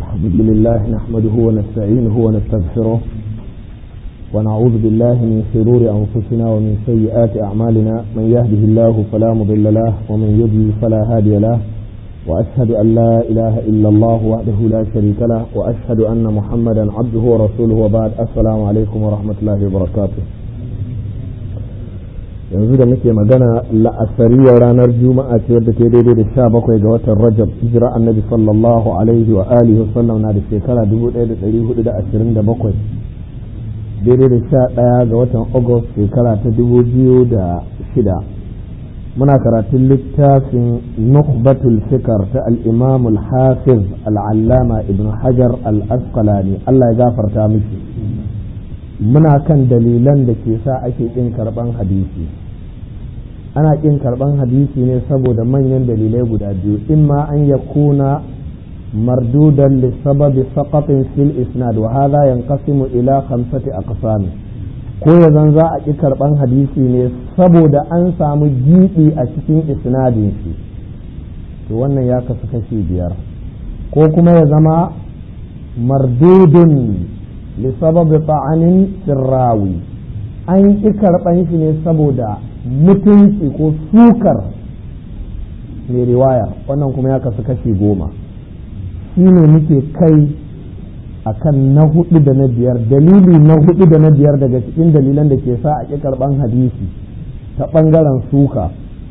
الحمد لله نحمده ونستعينه ونستغفره ونعوذ بالله من شرور أنفسنا ومن سيئات أعمالنا من يهده الله فلا مضل له ومن يضلل فلا هادي له وأشهد أن لا إله إلا الله وحده لا شريك له وأشهد أن محمدا عبده ورسوله وبعد السلام عليكم ورحمة الله وبركاته yanzu da muke magana la'asariyar ranar juma'a ce wadda ke daidai da sha bakwai ga watan rajab hijira annabi sallallahu alaihi wa alihi wasallam na da shekara dubu ɗaya da ɗari hudu da ashirin da bakwai daidai da sha ɗaya ga watan agust shekara ta dubu biyu da shida muna karatun littafin nukhbatul fikar ta al-imam al-hafiz al-allama ibn hajar al-asqalani Allah ya gafarta miki muna kan dalilan da ke sa ake ƙin karɓan hadisi ana ƙin karɓan hadisi ne saboda manyan dalilai guda biyu in ma an ya kuna mardudan lissababi saqatin fil isnad wa hadha yanqasimu ila khamsati aqsam ko ya zan za a ƙi karɓan hadisi ne saboda an samu giɓi a cikin isnadin shi to wannan ya kasu kashi biyar ko kuma ya zama mardudun lissababi ta'anin sirrawi an ƙi karɓan shi ne saboda mutunci ko sukar mai riwaya wannan kuma ya kasu kashi goma shi ne muke kai a kan na hudu da na biyar dalili na hudu da na biyar daga cikin dalilan da ke sa a ƙi karɓan hadisi ta ɓangaren suka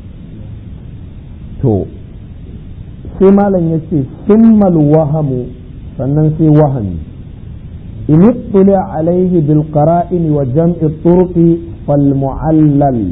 to sai malam ya ce summal wahamu sannan sai wahami in ittuli alaihi bil qara'in wa jam'i turqi fal mu'allal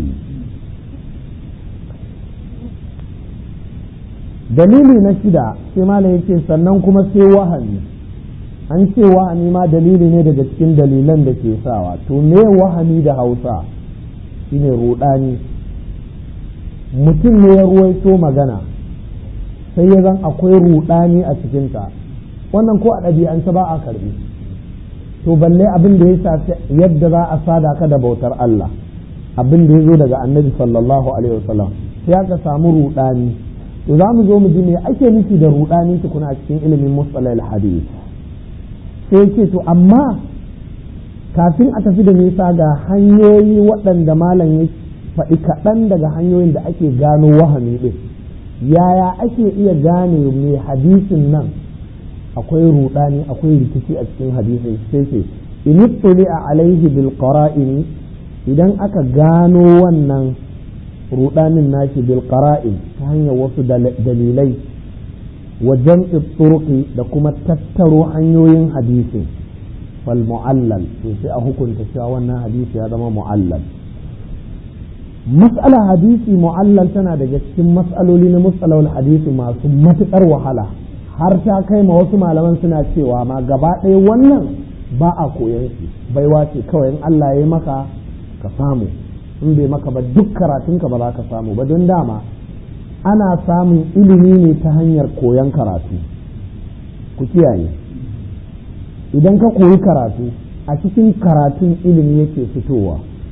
dalili na shida sai malam yake sannan kuma sai wahami an ce wahami ma dalili ne daga cikin dalilan da ke sawa to me wahami da hausa shine rudani mutum ne ya ruwaito magana sai ya zan akwai rudani a cikinta wannan ko a ɗabi'ance ba a karbi to balle abin da ya shafi yadda za a sada ka da bautar Allah abin da ya zo daga annabi sallallahu alaihi wasallam sai aka samu rudani to za mu zo mu ji me ake nufi da rudani tukuna a cikin ilimin mustalah al-hadith sai ce to amma kafin a tafi da nisa ga hanyoyi waɗanda malam ya faɗi kaɗan daga hanyoyin da ake gano wahami ɗin yaya ake iya gane mai hadisin nan akwai rudani akwai rikici a cikin hadisin sai ce in a alaihi bil qara'in idan aka gano wannan rudanin nashi bil qara'in ta hanyar wasu dalilai wa jam'i turqi da kuma tattaro hanyoyin hadisin fal mu'allal to sai a hukunta cewa wannan hadisi ya zama mu'allal mas'ala hadisi mu'allal tana daga cikin mas'aloli na mustalahul hadisi masu matuƙar wahala har ta kai ma wasu malaman suna cewa ma gaba ɗaya wannan ba a koyan shi baiwa ce kawai in Allah ya yi maka ka samu in bai maka ba duk karatunka ba za ka samu ba don dama ana samun ilimi ne ta hanyar koyon karatu ku kiyaye idan ka koyi karatu a cikin karatun ilimi yake fitowa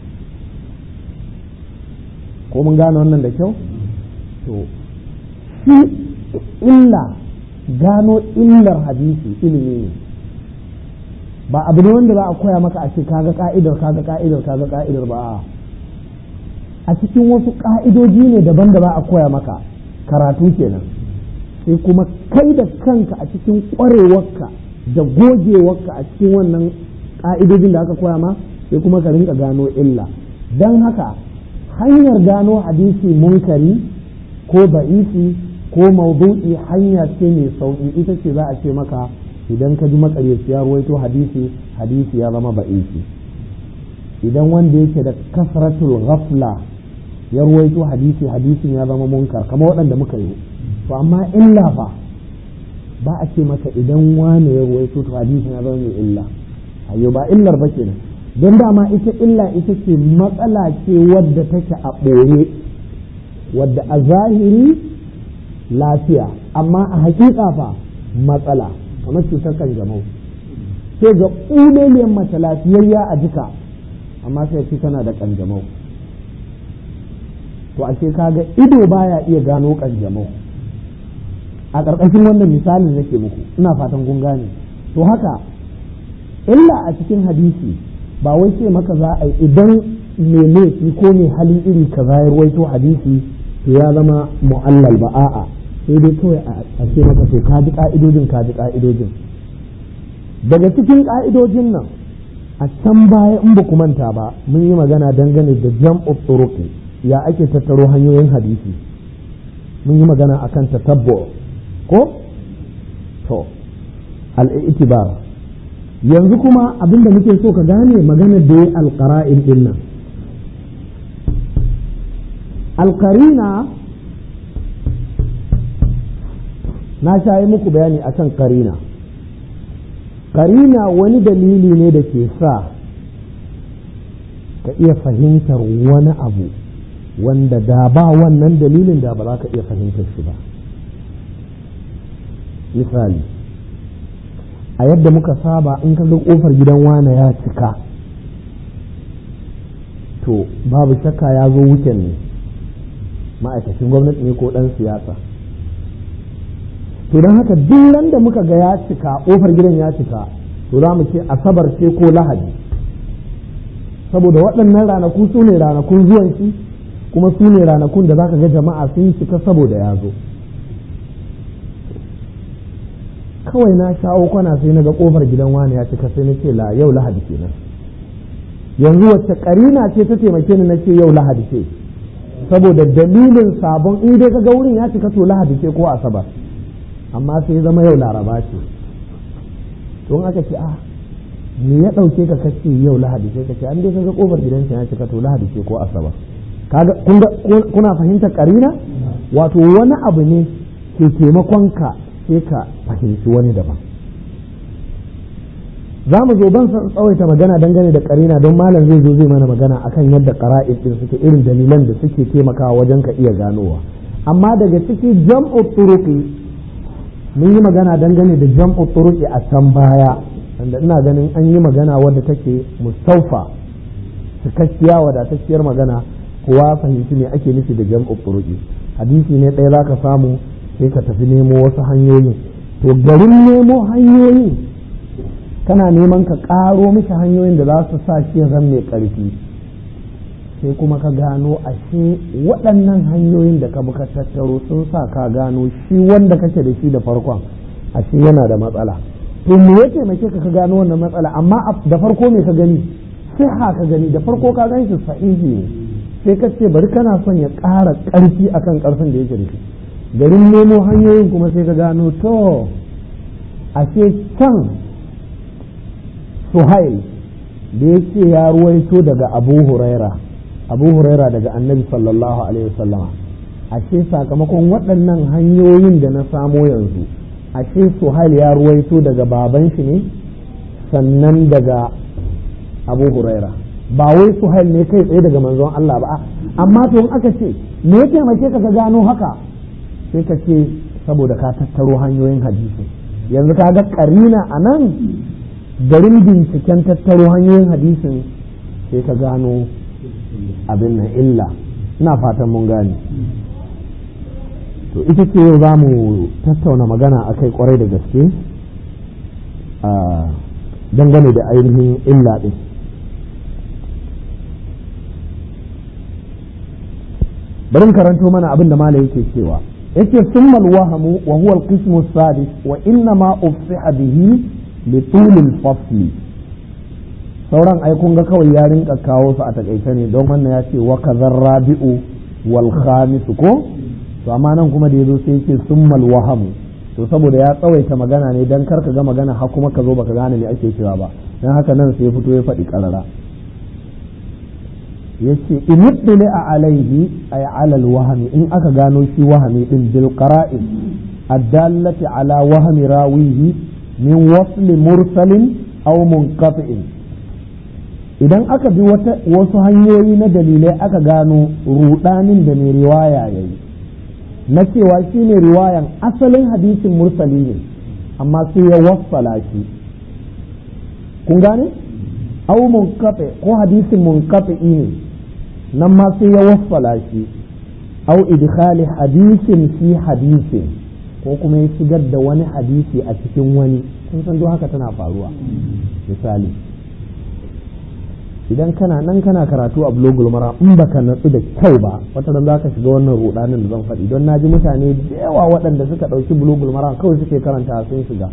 ko mun gane wannan da kyau to shi illa gano illar hadisi ilimi ne ba abu ne wanda za a koya maka a ce kaga ka'idar kaga ka'idar kaga ka'idar ba a cikin wasu ka'idoji ne daban da ba a koya maka karatu kenan sai kuma kai da kanka a cikin ƙwarewarka da gogewarka a cikin wannan ka'idojin da aka koya ma sai kuma ka rinka gano illa don haka hanyar gano hadisi munkari ko ba'isi ko maudu'i hanya ce mai sauƙi ita ce za a ce maka idan ka ji makaryaci ya ruwaito hadisi hadisi ya zama ba'isi idan wanda yake da kasratul ghafla ya ruwaito hadisi hadisin ya zama munkar kamar waɗanda muka yi to amma illa fa ba a ce maka idan wane ya ruwaito to hadisin ya zama mai illa ayo ba illar ba kenan don dama ita illa ita ce matsala ce wadda take a ɓoye wadda a zahiri lafiya amma a hakika fa matsala kamar cutar kanjamau sai ga ƙuleliyar mace lafiyayya a jika amma sai ce tana da kanjamau to ashe kaga ido baya iya gano kanjamau a ƙarƙashin wannan misalin nake muku ina fatan kun gane to haka illa a cikin hadisi ba wai ce maka za a yi idan mai laifi ko mai hali iri ka ya ruwaito hadisi to ya zama mu'allal ba a'a sai dai kawai a ce maka to ka ji ka'idojin ka ji ka'idojin daga cikin ka'idojin nan a can baya in ba ku manta ba mun yi magana dangane da jam'u turuqi ya ake tattaro hanyoyin hadisi mun yi magana akan tatabbu ko to al-i'tibar yanzu kuma abinda muke so ka gane maganar da ya alqara'in din nan alqarina na shayi muku bayani akan karina karina wani dalili ne da ke sa ka iya fahimtar wani abu wanda da ba wannan dalilin da ba za ka iya fahimtar shi ba misali a yadda muka saba in ka ga kofar gidan wane ya cika to babu shakka ya zo wuken ne ma'aikacin gwamnati ne ko ɗan siyasa to don haka duk ran da muka ga ya cika kofar gidan ya cika to za mu ce asabar ce ko lahadi saboda waɗannan ranaku su ne ranakun zuwan shi kuma su ne ranakun da za ka ga jama'a sun cika saboda ya zo kawai na shawo kwana sai na ga kofar gidan wani ya cika sai na ce la yau lahadi kenan yanzu wacce karina ce ta taimake ni na ce yau lahadi ce saboda dalilin sabon in dai ka ga wurin ya cika to lahadi ce ko asabar amma sai zama yau laraba ce don aka ce a me ya ɗauke ka kace yau lahadi sai ka ce an dai kaga kofar gidansa ya cika to lahadi ce ko asabar kaga kuna fahimtar karina wato wani abu ne ke taimakon ka sai ka fahimci wani daban za mu zo ban san tsawaita magana dangane da karina don malam zai zo zai mana magana akan yadda qara'id din suke irin dalilan da suke taimakawa wajen ka iya ganowa amma daga ciki jam'u turuqi mun yi magana dangane da jam'u turuqi a can baya wanda ina ganin an yi magana wadda take mustaufa cikakkiya wadatacciyar magana kowa fahimci me ake nufi da jam'u turuqi hadisi ne ɗaya zaka samu sai ka tafi nemo wasu hanyoyin to garin nemo hanyoyin kana neman ka ƙaro mishi hanyoyin da za su sa shi zan mai ƙarfi sai kuma ka gano ashe waɗannan hanyoyin da ka buka tattaro sun sa ka gano shi wanda kake da shi da farkon ashe yana da matsala to me ya taimake ka ka gano wannan matsala amma da farko me ka gani sai ha ka gani da farko ka gan shi sahihi ne sai ka ce bari kana son ya ƙara ƙarfi akan ƙarfin da yake da shi garin nemo hanyoyin kuma sai ka gano to ashe can suhail da ya ce ya ruwaito daga abu huraira abu huraira daga annabi sallallahu alaihi wasallama ashe sakamakon waɗannan hanyoyin da na samo yanzu ashe suhail ya ruwaito daga baban shi ne sannan daga abu huraira ba wai suhail ne kai tsaye daga manzon Allah ba amma to in aka ce me ya taimake ka gano haka sai ka ce saboda ka tattaro hanyoyin hadisi yanzu ka ga karina a nan garin binciken tattaro hanyoyin hadisin sai ka gano abin nan illa ina fatan mun gane to ita ce yau za mu tattauna magana a kai kwarai da gaske a dangane da ainihin illa ɗin bari karanto mana abin da mala yake cewa yake summal wahamu wa huwa al-qismu sadis wa inna ma ufsiha bihi li tulil fasli sauran ai kun ga kawai ya rinka kawo su a takaice ne don wannan ya ce wa kazar rabi'u wal khamis ko to amma nan kuma da yazo sai yake summal wahamu to saboda ya tsawaita magana ne dan karka ga magana har kuma ka zo baka gane me ake cewa ba dan haka nan sai ya fito ya faɗi karara yace in a alaihi ay ala wahami in aka gano shi wahami din bil qara'in addallati ala wahmi rawihi min wasl mursalin aw munqati'in idan aka bi wata wasu hanyoyi na dalilai aka gano rudanin da mai riwaya yayi na cewa shi ne riwayan asalin hadisin mursali ne amma sai ya wassala shi kun gane aw munqati ko hadisin munqati ne nan ma sai ya wassala shi au idkhali hadisin fi hadisin ko kuma ya shigar da wani hadisi a cikin wani kun san duk haka tana faruwa misali idan kana nan kana karatu a blogul mara in baka natsu da kyau ba wata ran zaka shiga wannan rudanin da zan faɗi don naji mutane da yawa waɗanda suka ɗauki blogul mara kawai suke karanta sun shiga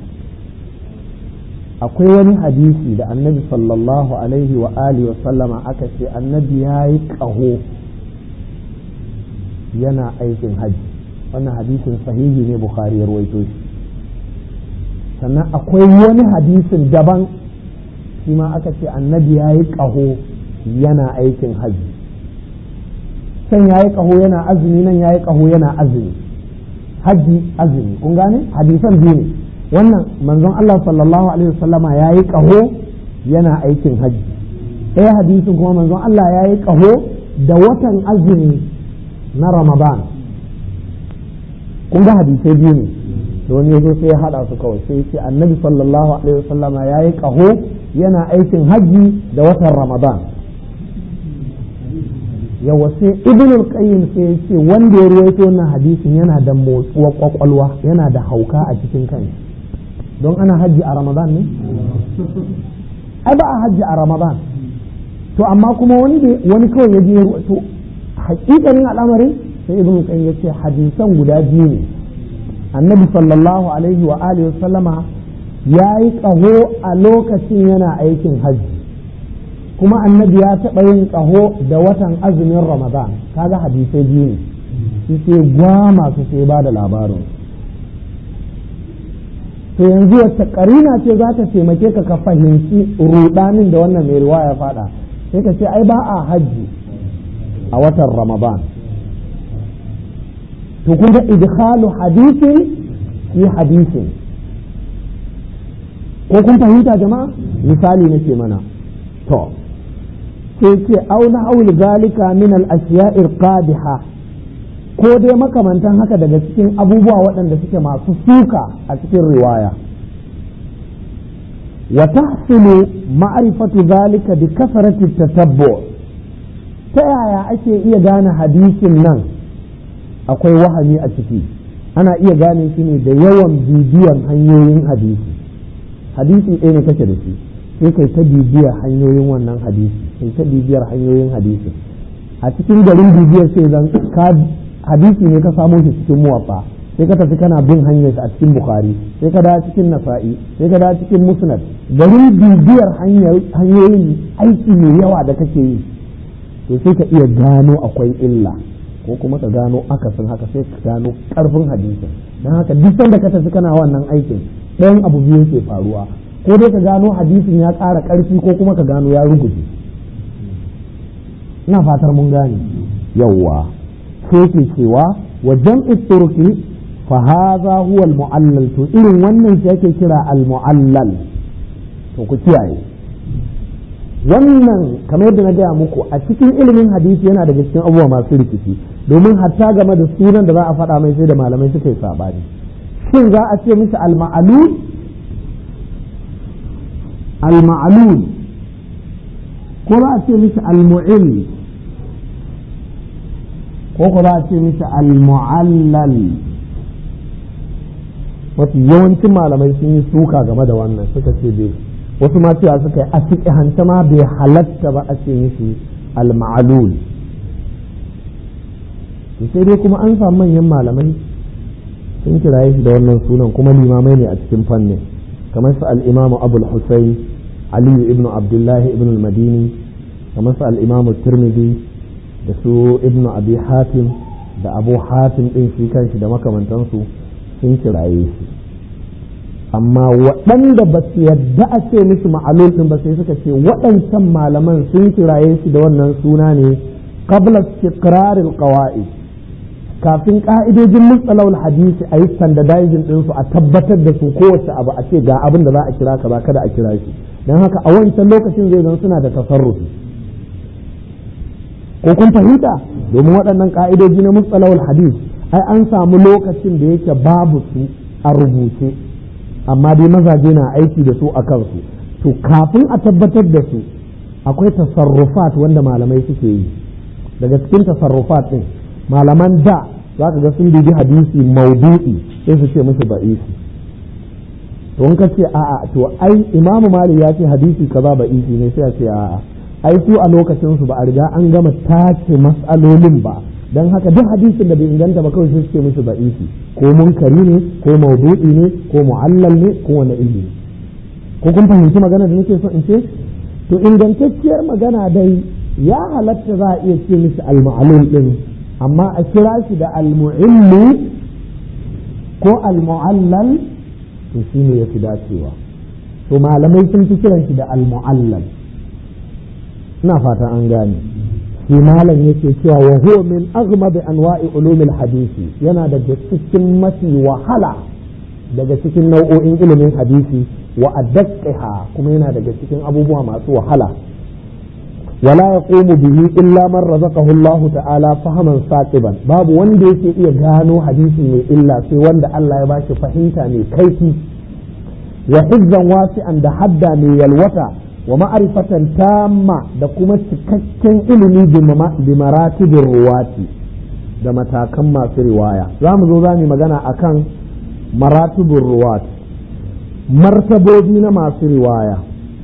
akwai wani hadisi da annabi sallallahu alaihi wa alihi wa sallama aka ce annabi ya yi ƙaho yana aikin hajji wannan hadisin sahihi ne bukhari ya ruwaito shi sannan akwai wani hadisin daban shi ma aka ce annabi ya yi ƙaho yana aikin hajji can ya yi ƙaho yana azumi nan ya yi ƙaho yana azumi hajji azumi kun gane hadisan biyu ne wannan manzon Allah sallallahu alaihi wasallama ya yi ƙaho yana aikin hajji ɗaya hadisin kuma manzon Allah ya yi ƙaho da watan azumi na ramadan kun ga hadisai biyu ne da wani yazo sai ya haɗa su kawai sai ce annabi sallallahu alaihi wasallama ya yi ƙaho yana aikin hajji da watan ramadan yawa sai ibnul qayyim sai ya ce wanda ya ruwaito wannan hadisin yana da motsuwar kwakwalwa yana da hauka a cikin kanshi don ana hajji a ramadan ne ai ba a hajji a ramadan to amma kuma wani kawai ya je to hakikanin al'amarin sai ibn qayyim yace hadisan guda biyu ne annabi sallallahu alaihi wa alihi sallama yayi kaho a lokacin yana aikin hajji kuma annabi ya taɓa yin kaho da watan azumin ramadan kaga hadisai biyu ne shi sai gwama su sai ba da labarin to yanzu wacce karina ce za ta taimake ka ka fahimci rudanin da wannan mai riwaya faɗa sai ka ce ai ba a hajji a watan ramadan to kun ga idkhalu hadisin fi hadisin ko kun fahimta jama'a misali nake mana to sai ce au na aul zalika min al ashiya'ir qadiha ko dai makamantan haka daga cikin abubuwa waɗanda suke masu suka a cikin riwaya wa tahsulu ma'rifatu zalika bi kasrati tatabbu' ta yaya ake iya gane hadisin nan akwai wahami a ciki ana iya gane shi ne da yawan bibiyan hanyoyin hadisi hadisi ɗaya ne kake da shi sai kai ta bibiyar hanyoyin wannan hadisi kai ta bibiyar hanyoyin hadisi a cikin garin bibiyar sai zan ka hadisi ne ka samo shi cikin muwaffa sai ka tafi kana bin hanyar a cikin bukhari sai ka dawo cikin nasa'i sai ka dawo cikin musnad garin bibiyar hanyoyin aiki mai yawa da kake yi to sai ka iya gano akwai illa ko kuma ka gano akasin haka sai ka gano karfin hadisin don haka duk sanda ka tafi kana wannan aikin ɗayan abu biyu ke faruwa ko dai ka gano hadisin ya ƙara ƙarfi ko kuma ka gano ya ruguje ina fatar mun gane yawwa sai ke cewa wa jam'i turki fa hadha huwa al-mu'allal to irin wannan shi ake kira al-mu'allal to ku kiyaye wannan kamar yadda na gaya muku a cikin ilimin hadisi yana daga cikin abubuwa masu rikici domin hatta game da sunan da za a faɗa mai sai da malamai suka yi sabani shin za a ce mishi al-ma'lul al-ma'lul ko za a ce mishi al-mu'il ko ko za a ce mishi al-mu'allal wasu yawancin malamai sun yi suka game da wannan suka ce bai wasu ma cewa suka yi a fiƙihanta ma bai halatta ba a ce mishi al-ma'alul sai dai kuma an samu manyan malamai sun kiraye shi da wannan sunan kuma limamai ne a cikin fannin kamar su al-imamu abul husayn aliyu ibnu abdullahi ibnu al-madini kamar su al-imamu tirmidhi da su ibnu abi hatim da abu hatim din shi kanshi da makamantansu sun kiraye shi amma waɗanda ba su yadda a ce musu ma'alul ɗin ba sai suka ce waɗancan malaman sun kiraye shi da wannan suna ne qabla istiqraril qawaid kafin ka'idojin mustalahul hadisi a yi standardizing ɗinsu a tabbatar da su kowace abu a ce ga abin da za a kira ka ba kada a kira shi don haka a wancan lokacin zai zan suna da tasarrufi ko kun fahimta domin waɗannan ka'idoji na mustalahul hadis ai an samu lokacin da yake babu su a rubuce amma dai mazaje na aiki da su a kansu to kafin a tabbatar da su akwai tasarrufat wanda malamai suke yi daga cikin tasarrufat ɗin malaman da za ka ga sun dubi hadisi maudu'i sai su ce musu ba'isi to in ka ce a'a to ai imamu malik ya ce hadisi kaza ba'isi ne sai a ce a'a ai su a lokacin su ba a riga an gama tace mas'alolin ba dan haka duk hadisin da bai inganta ba kawai sai su ce musu ba'isi ko munkari ne ko maudu'i ne ko mu'allal ne ko wani ilmi ko kun fahimci magana da nake so in ce to ingantacciyar magana dai ya halatta za a iya ce mishi al-ma'lul din amma a kira shi da al-mu'illu ko al-mu'allal to shine yafi dacewa to malamai sun fi kiran shi da al-mu'allal ina fata an gane shi malam yake cewa wa huwa min aghmad anwa'i ulumil hadisi yana daga cikin mafi wahala daga cikin nau'o'in ilimin hadisi wa adaqqiha kuma yana daga cikin abubuwa masu wahala wala yaqumu bihi illa man razaqahu Allah ta'ala fahaman saqiban babu wanda yake iya gano hadisi mai illa sai wanda Allah ya bashi fahimta mai kaifi wa hizzan wasi'an da hadda mai yalwata wa ma'arifatan tamma da kuma cikakken ilimi bi maratibin ruwati da matakan masu riwaya za mu zo za mu magana akan maratibin ruwati martabobi na masu riwaya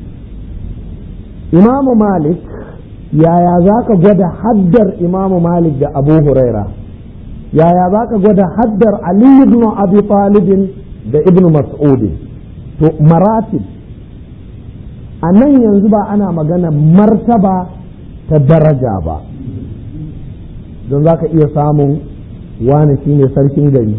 imamu malik yaya za ka gwada haddar imamu malik da abu huraira yaya za ka gwada haddar ali ibn abi talibin da ibn mas'udin to maratib a nan yanzu ba ana magana martaba ta daraja ba don za ka iya samun wani shine sarkin gari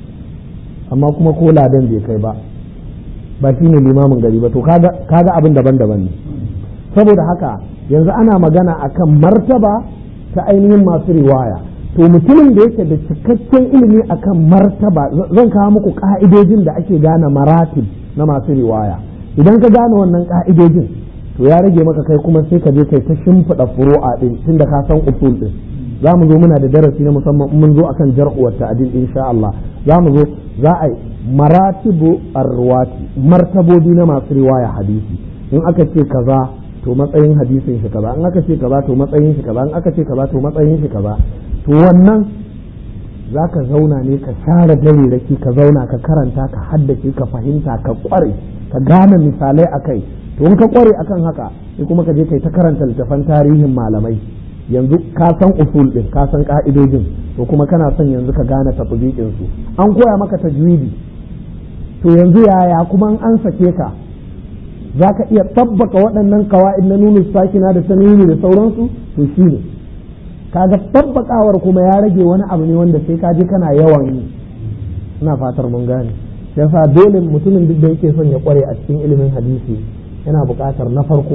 amma kuma ko ladan bai kai ba ba shine limamin gari ba to kaga abin daban-daban ne saboda haka yanzu ana magana akan martaba ta ainihin masu riwaya to mutumin da yake da cikakken ilimi akan martaba zan kawo muku ka'idojin da ake gane maratib na masu riwaya idan ka gane wannan ka'idojin to ya rage maka kai kuma sai ka je kai ta shimfiɗa furu'a din tunda ka san usul din za mu zo muna da darasi na musamman mun zo akan jar'u wa ta'dil insha Allah za mu zo za a yi maratibu arwati martabobi na masu riwaya hadisi in aka ce kaza to matsayin hadisin shi kaza in aka ce kaza to matsayin shi kaza in aka ce kaza to matsayin shi kaza to wannan za ka zauna ne ka share dare raki ka zauna ka karanta ka haddace ka fahimta ka kware ka gane misalai a kai to in ka kware akan haka sai kuma ka je kai ta karanta littafan tarihin malamai yanzu ka san usul din ka san ka'idojin to kuma kana son yanzu ka gane tatbiqin su an koya maka tajwidi to yanzu yaya kuma an sake ka za ka iya tabbaka waɗannan kawa'id na nunu sakina da tanwini da sauransu to shi ne kaga tabbakawar kuma ya rage wani abu ne wanda sai ka je kana yawan yi ina fatar mun gane yasa dole mutumin duk da yake son ya kware a cikin ilimin hadisi yana buƙatar na farko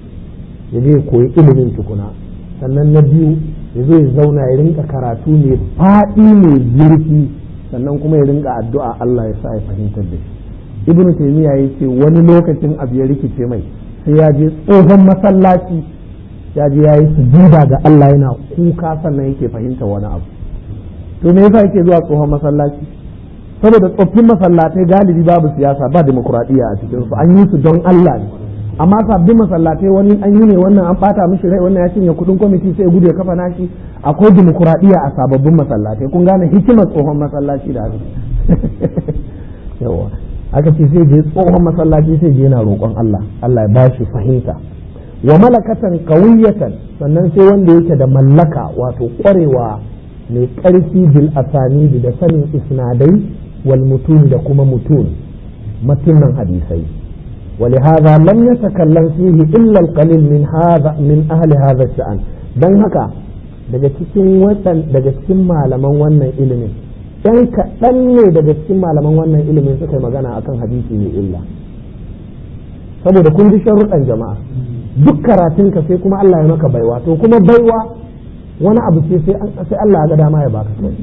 ya je koyi ilimin tukuna sannan na biyu ya zo ya zauna ya rinka karatu mai faɗi mai zurfi sannan kuma ya rinka addu'a Allah ya sa ya fahimtar da shi ibnu taymiya yace wani lokacin abu ya rikice mai sai ya je tsohon masallaci ya je ya yi sujuda ga Allah yana kuka sannan yake fahimta wani abu to me yasa yake zuwa tsohon masallaci saboda tsoffin masallatai galibi babu siyasa ba demokuraɗiyya a cikin su an yi su don Allah ne amma sabbin masallatai wani an yi ne wannan an bata mishi rai wannan ya cinye kudin kwamiti sai gudu ya kafa nashi akwai demokuraɗiyya a sababbin masallatai kun gane hikimar tsohon masallaci da haka yawa aka ce sai je tsohon masallaci sai je yana roƙon Allah Allah ya bashi fahimta wa malakatan qawiyatan sannan sai wanda yake da mallaka wato ƙwarewa mai ƙarfi bil asanidi da sanin isnadai wal mutun da kuma mutun matunan hadisai ولهذا لم يتكلم فيه إلا القليل من هذا من أهل هذا الشأن dan haka daga cikin daga cikin malaman wannan ilimin ɗan kaɗan ne daga cikin malaman wannan ilimin suka yi magana akan hadisi mai illa saboda kun ji sharuɗan jama'a duk karatunka sai kuma Allah ya maka baiwa to kuma baiwa wani abu ce sai Allah ya ga dama ya baka kai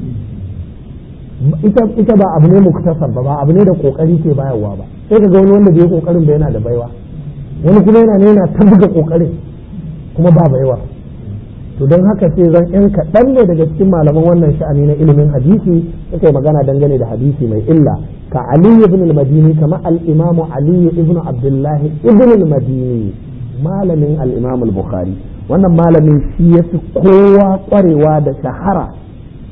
ita ita ba abu ne muktasar ba ba abu ne da kokari ke bayarwa ba sai ka ga wani wanda bai kokarin ba yana da baiwa wani kuma yana ne yana ta buga kokarin kuma ba baiwa to don haka sai zan yan kaɗan ne daga cikin malaman wannan sha'ani na ilimin hadisi suka yi magana dangane da hadisi mai illa ka Ali ibn al-Madini kama al-Imam Ali ibn Abdullah ibn al-Madini malamin al-Imam al-Bukhari wannan malamin shi yafi kowa kwarewa da shahara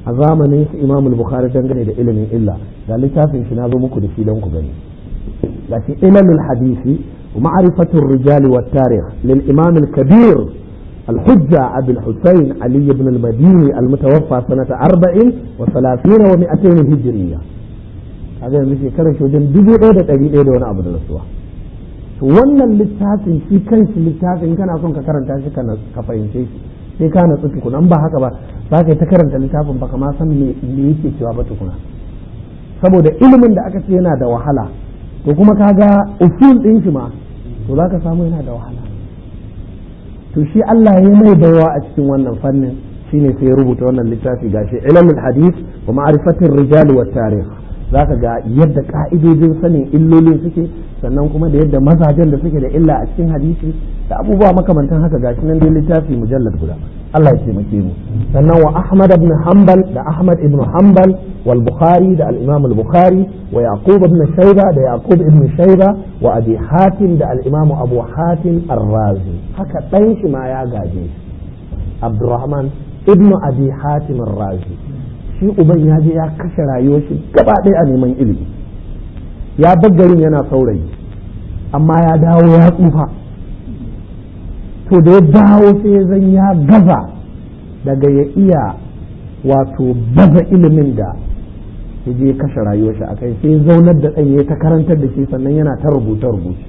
a zamanin su imam bukhari dangane da ilimin illa ga littafin shi na zo muku da shi don ku gani ga shi ilalul hadisi wa ma'rifatur rijali wat tarikh lil imam al kabir الحجة أبي الحسين علي بن المديني المتوفى سنة أربع وثلاثين ومئتين هجرية هذا مثل كان شو جن دبو إيدة أجي إيدة وأنا أبدا الأسوا wannan littafin shi kanshi littafin kana son ka karanta shi ka fahimce shi sai ka natsu tukuna an ba haka ba za ka yi ta karanta littafin baka ma san me yake cewa ba tukuna saboda ilimin da aka ce yana da wahala to kuma kaga usul din shi ma to za ka samu yana da wahala to shi Allah ya mai baiwa a cikin wannan fannin shine sai ya rubuta wannan littafi gashi ilmul hadith wa ma'rifatir rijal wa tarikh zaka ga yadda ka'idojin sanin illolin suke sannan kuma da yadda mazajen da suke da illa a cikin hadisi da abubuwa makamantan haka gashi nan dai littafi mujallad guda Allah ya taimake mu sannan wa Ahmad ibn Hanbal da Ahmad ibn Hanbal wal Bukhari da al-Imam al-Bukhari wa Yaqub ibn Shayba da Yaqub ibn Shayba wa Abi Hatim da al-Imam Abu Hatim ar-Razi haka dan shi ma ya gaje Abdurrahman ibn Abi Hatim ar-Razi shi uban ya je ya kashe rayuwar shi gaba ɗaya a neman ilimi ya garin yana saurayi amma ya dawo ya tsufa to da ya dawo sai zan ya gaza daga ya iya wato baza ilimin da ya je kashe rayuwar shi akai sai zaunar da ɗan ya ta karantar da shi sannan yana ta rubuta rubuce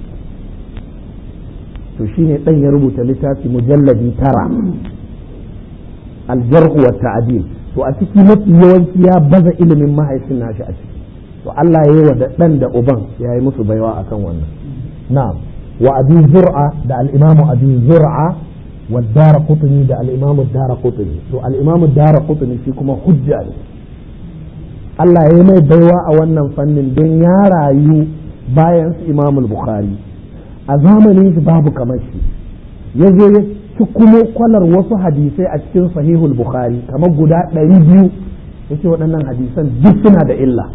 to shine ɗan ya rubuta littafi mujalladi tara aljarhu wa ta'dil to a ciki mafi yawanci ya baza ilimin mahaifin nashi a ciki to Allah ya yi wa da ɗan da uban ya yi musu baiwa akan wannan na'am wa abi zur'a da al-imamu abi zur'a wa dara qutni da al-imamu dara qutni to al-imamu dara qutni shi kuma hujja ne Allah ya yi mai baiwa a wannan fannin don ya rayu bayan su imamu bukhari a zamanin shi babu kamar shi ya zo ya ci kuma kwalar wasu hadisai a cikin sahihul bukhari kamar guda ɗari biyu ya ce waɗannan hadisan duk suna da illa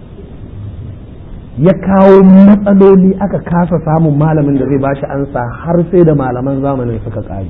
ya kawo matsaloli aka kasa samun malamin da zai ba shi ansa har sai da malaman zamanin suka ƙare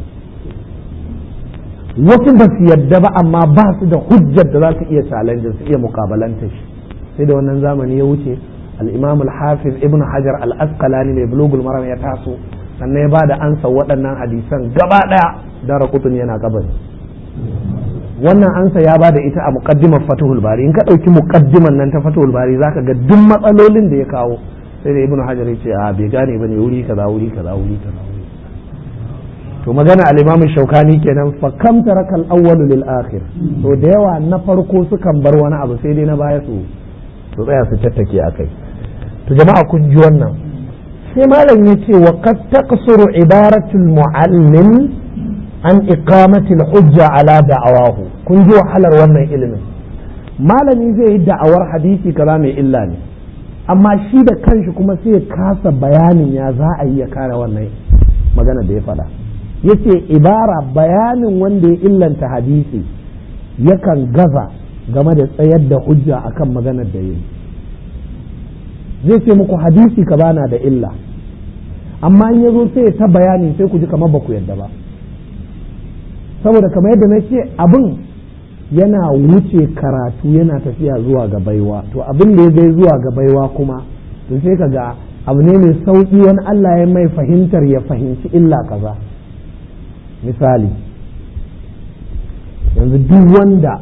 wasu ba su yadda ba amma ba su da hujjar da za su iya challenge su iya mukabalanta shi sai da wannan zamani ya wuce al-imam al-hafiz ibn hajar al-asqalani mai bulugul maram ya taso sannan ya ba da ansa waɗannan hadisan gaba ɗaya dara kutun yana kabari wannan ansa ya ba da ita a muqaddimar fatuhul bari in ka ɗauki muqaddiman nan ta fatuhul bari zaka ga duk matsalolin da ya kawo sai da ibnu hajar ya ce a bai gane bane wuri kaza wuri kaza wuri kaza to magana al-imam shaukani kenan fa kam taraka al-awwal lil akhir to da yawa na farko sukan bar wani abu sai dai na baya su su tsaya su tattake akai to jama'a kun ji wannan sai malam ya ce wa qad taqsuru ibaratul muallim an iqamatil hujja ala da'awahu kun ji wahalar wannan ilimin malami zai yi da'awar hadisi kaza mai illa ne amma shi da kanshi kuma sai ya kasa bayanin ya za a yi ya kare wannan magana da ya faɗa yace ibara bayanin wanda ya illanta hadisi yakan gaza game da tsayar da hujja akan maganar da yi zai ce muku hadisi ka bana da illa amma in ya zo sai ta bayani sai ku ji kamar ba ku yadda ba saboda kamar yadda na ce abin yana wuce karatu yana tafiya zuwa ga baiwa to abin da ya gai zuwa ga baiwa kuma to sai ka ga abu ne mai sauƙi wani Allah ya mai fahimtar ya fahimci illa kaza misali yanzu duk wanda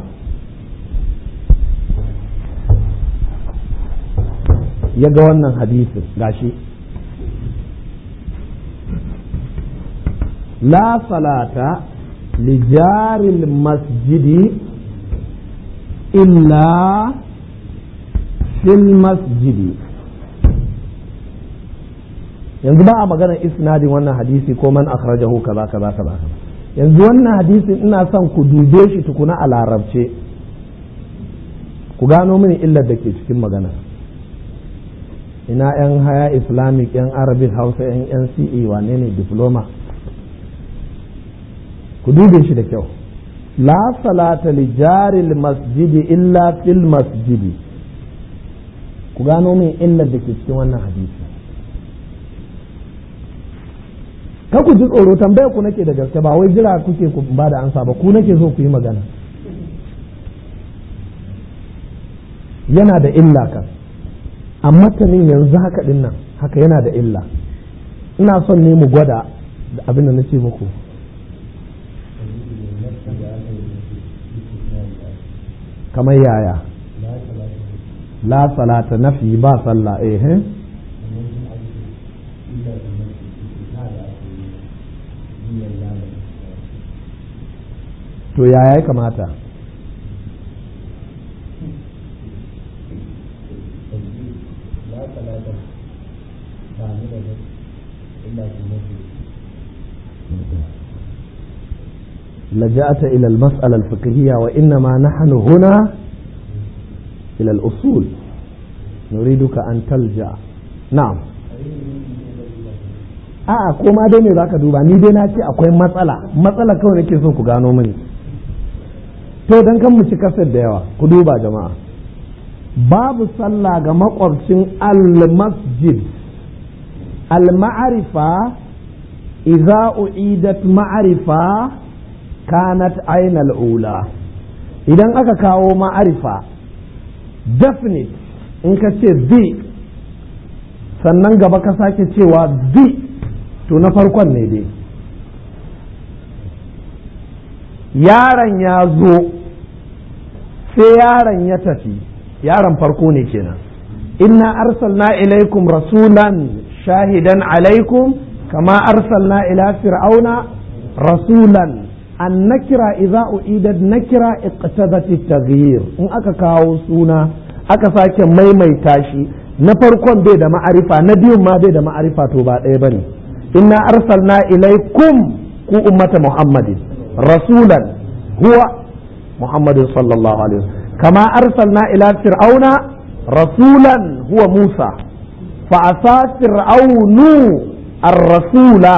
ya ga wannan hadisin gashi la salata لجار المسجد إلا في المسجد yanzu ba a magana isnadin wannan hadisi ko man akhrajahu kaza kaza kaza yanzu wannan hadisin ina son ku dube shi tukuna a larabce ku gano mini illar da ke cikin magana ina yan haya islamic yan arabic hausa yan nce wane ne diploma ku dube shi da kyau la salata li jaril masjidi illa fil masjidi ku gano min illar da ke cikin wannan hadisi ka ku ji tsoro tambaya ku nake da gaske ba wai jira kuke ku ba da ansa ba ku nake so ku yi magana yana da illa kan a matanin yanzu haka din nan haka yana da illa ina son ne mu gwada da abin da na ce muku kamar yaya la salata nafi ba sallah eh to yaya ya kamata لجأت إلى المسألة الفقهية وإنما نحن هنا إلى الأصول نريدك أن تلجأ نعم a'a ko ma dai ne zaka duba ni dai na ce akwai matsala matsala kawai nake so ku gano mini to dan kan mu ci kasar da yawa ku duba jama'a babu sallah ga makwabcin al-masjid al-ma'arifa idza u'idat ma'arifa kanat ainal ula idan aka kawo ma'arifa definite in ka ce the sannan gaba ka sake cewa the to na farkon ne dai yaron ya zo sai yaron ya tafi yaron farko ne kenan inna arsalna ilaikum rasulan shahidan alaikum kama arsalna ila fir'auna rasulan annakira idza uidat nakira iqtadat at-taghyir in aka kawo suna aka sake maimaita shi na farkon bai da ma'arifa na biyun ma bai da ma'arifa to ba ɗaya bane inna arsalna ilaikum ku ummata muhammadin rasulan huwa muhammadin sallallahu alaihi wasallam kama arsalna ila fir'auna rasulan huwa musa fa asa fir'aunu ar-rasula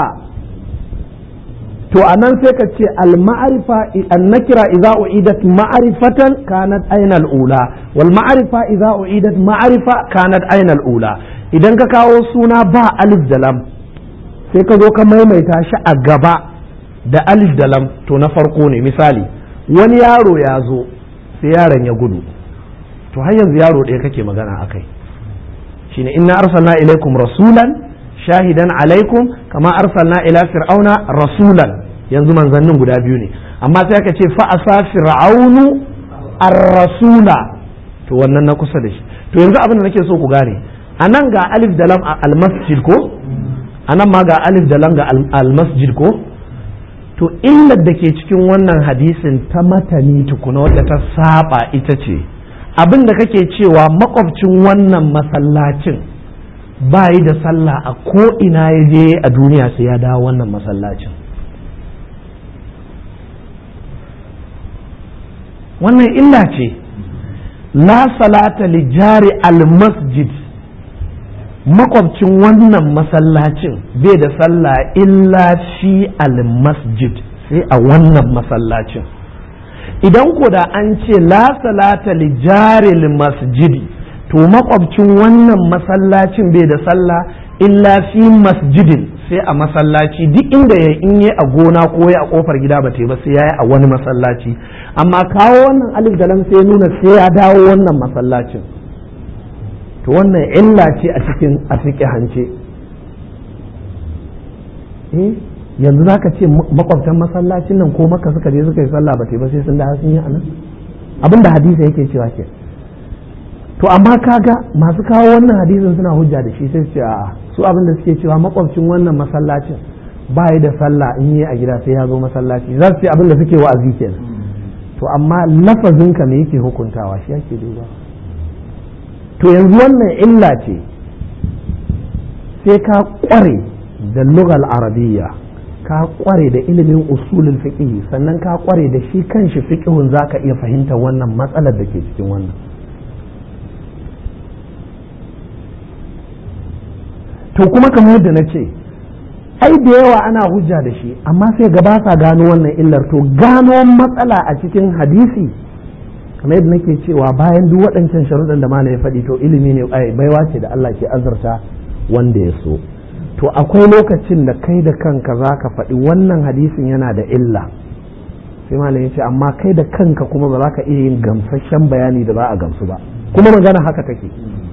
to anan sai ka ce al-ma'rifa an-nakira idza u'idat ma'rifatan kanat ayna al-ula wal ma'rifa idza u'idat ma'rifa kanat ayna al-ula idan ka kawo suna ba alif da lam sai ka zo ka maimaita shi a gaba da alif da lam to na farko ne misali wani yaro ya zo sai yaron ya gudu to har yanzu yaro ɗaya kake magana akai shine inna arsalna ilaikum rasulan shahidan alaikum kama arsalna ila fir'auna rasulan yanzu manzannin guda biyu ne amma sai aka ce fa asa fir'aunu ar-rasula to wannan na kusa da shi to yanzu abin da nake so ku gane anan ga alif da lam al-masjid ko anan ma ga alif da lam ga al-masjid ko to illar da ke cikin wannan hadisin ta matani tukuna wadda ta saba ita ce abin da kake cewa makwabcin wannan masallacin ba yi da sallah a ko ina ya je a duniya sai ya dawo wannan masallacin wannan illa ce la salata li jari al-masjid makwabcin wannan masallacin bai da sallah illa fi al-masjid sai a wannan masallacin idan ko da an ce la salata li jari masjidi to makwabcin wannan masallacin bai da sallah illa fi masjidin sai a masallaci duk inda ya in yi a gona ko ya a kofar gida ba ta ba sai ya yi a wani masallaci amma kawo wannan alif da lam sai nuna sai ya dawo wannan masallacin to wannan illa ce a cikin a hance eh yanzu zaka ce makwabtan masallacin nan ko maka suka je suka yi sallah ba ta ba sai sun da sun yi anan abinda hadisi yake cewa ke to amma kaga masu kawo wannan hadisin suna hujja da shi sai su ce a'a su abin da suke cewa makwabcin wannan masallacin ba da sallah in yi a gida sai ya zo masallaci za su ce abin da suke wa'azi kenan to amma lafazinka me yake hukuntawa shi yake duba to yanzu wannan illa ce sai ka kware da lugal arabiyya ka kware da ilimin usulul fiqh sannan ka kware da shi kanshi fiqhun zaka iya fahimtar wannan matsalar da ke cikin wannan to kuma kamar yadda na ce ai da yawa ana hujja da shi amma sai gaba sa gano wannan illar to gano matsala a cikin hadisi kamar yadda nake cewa bayan duk waɗancan sharuɗan da mana ya faɗi to ilimi ne ai baiwa ce da Allah ke azurta wanda ya so to akwai lokacin da kai da kanka za ka faɗi wannan hadisin yana da illa sai malam ya ce amma kai da kanka kuma ba za ka iya yin gamsasshen bayani da za a gamsu ba kuma magana haka take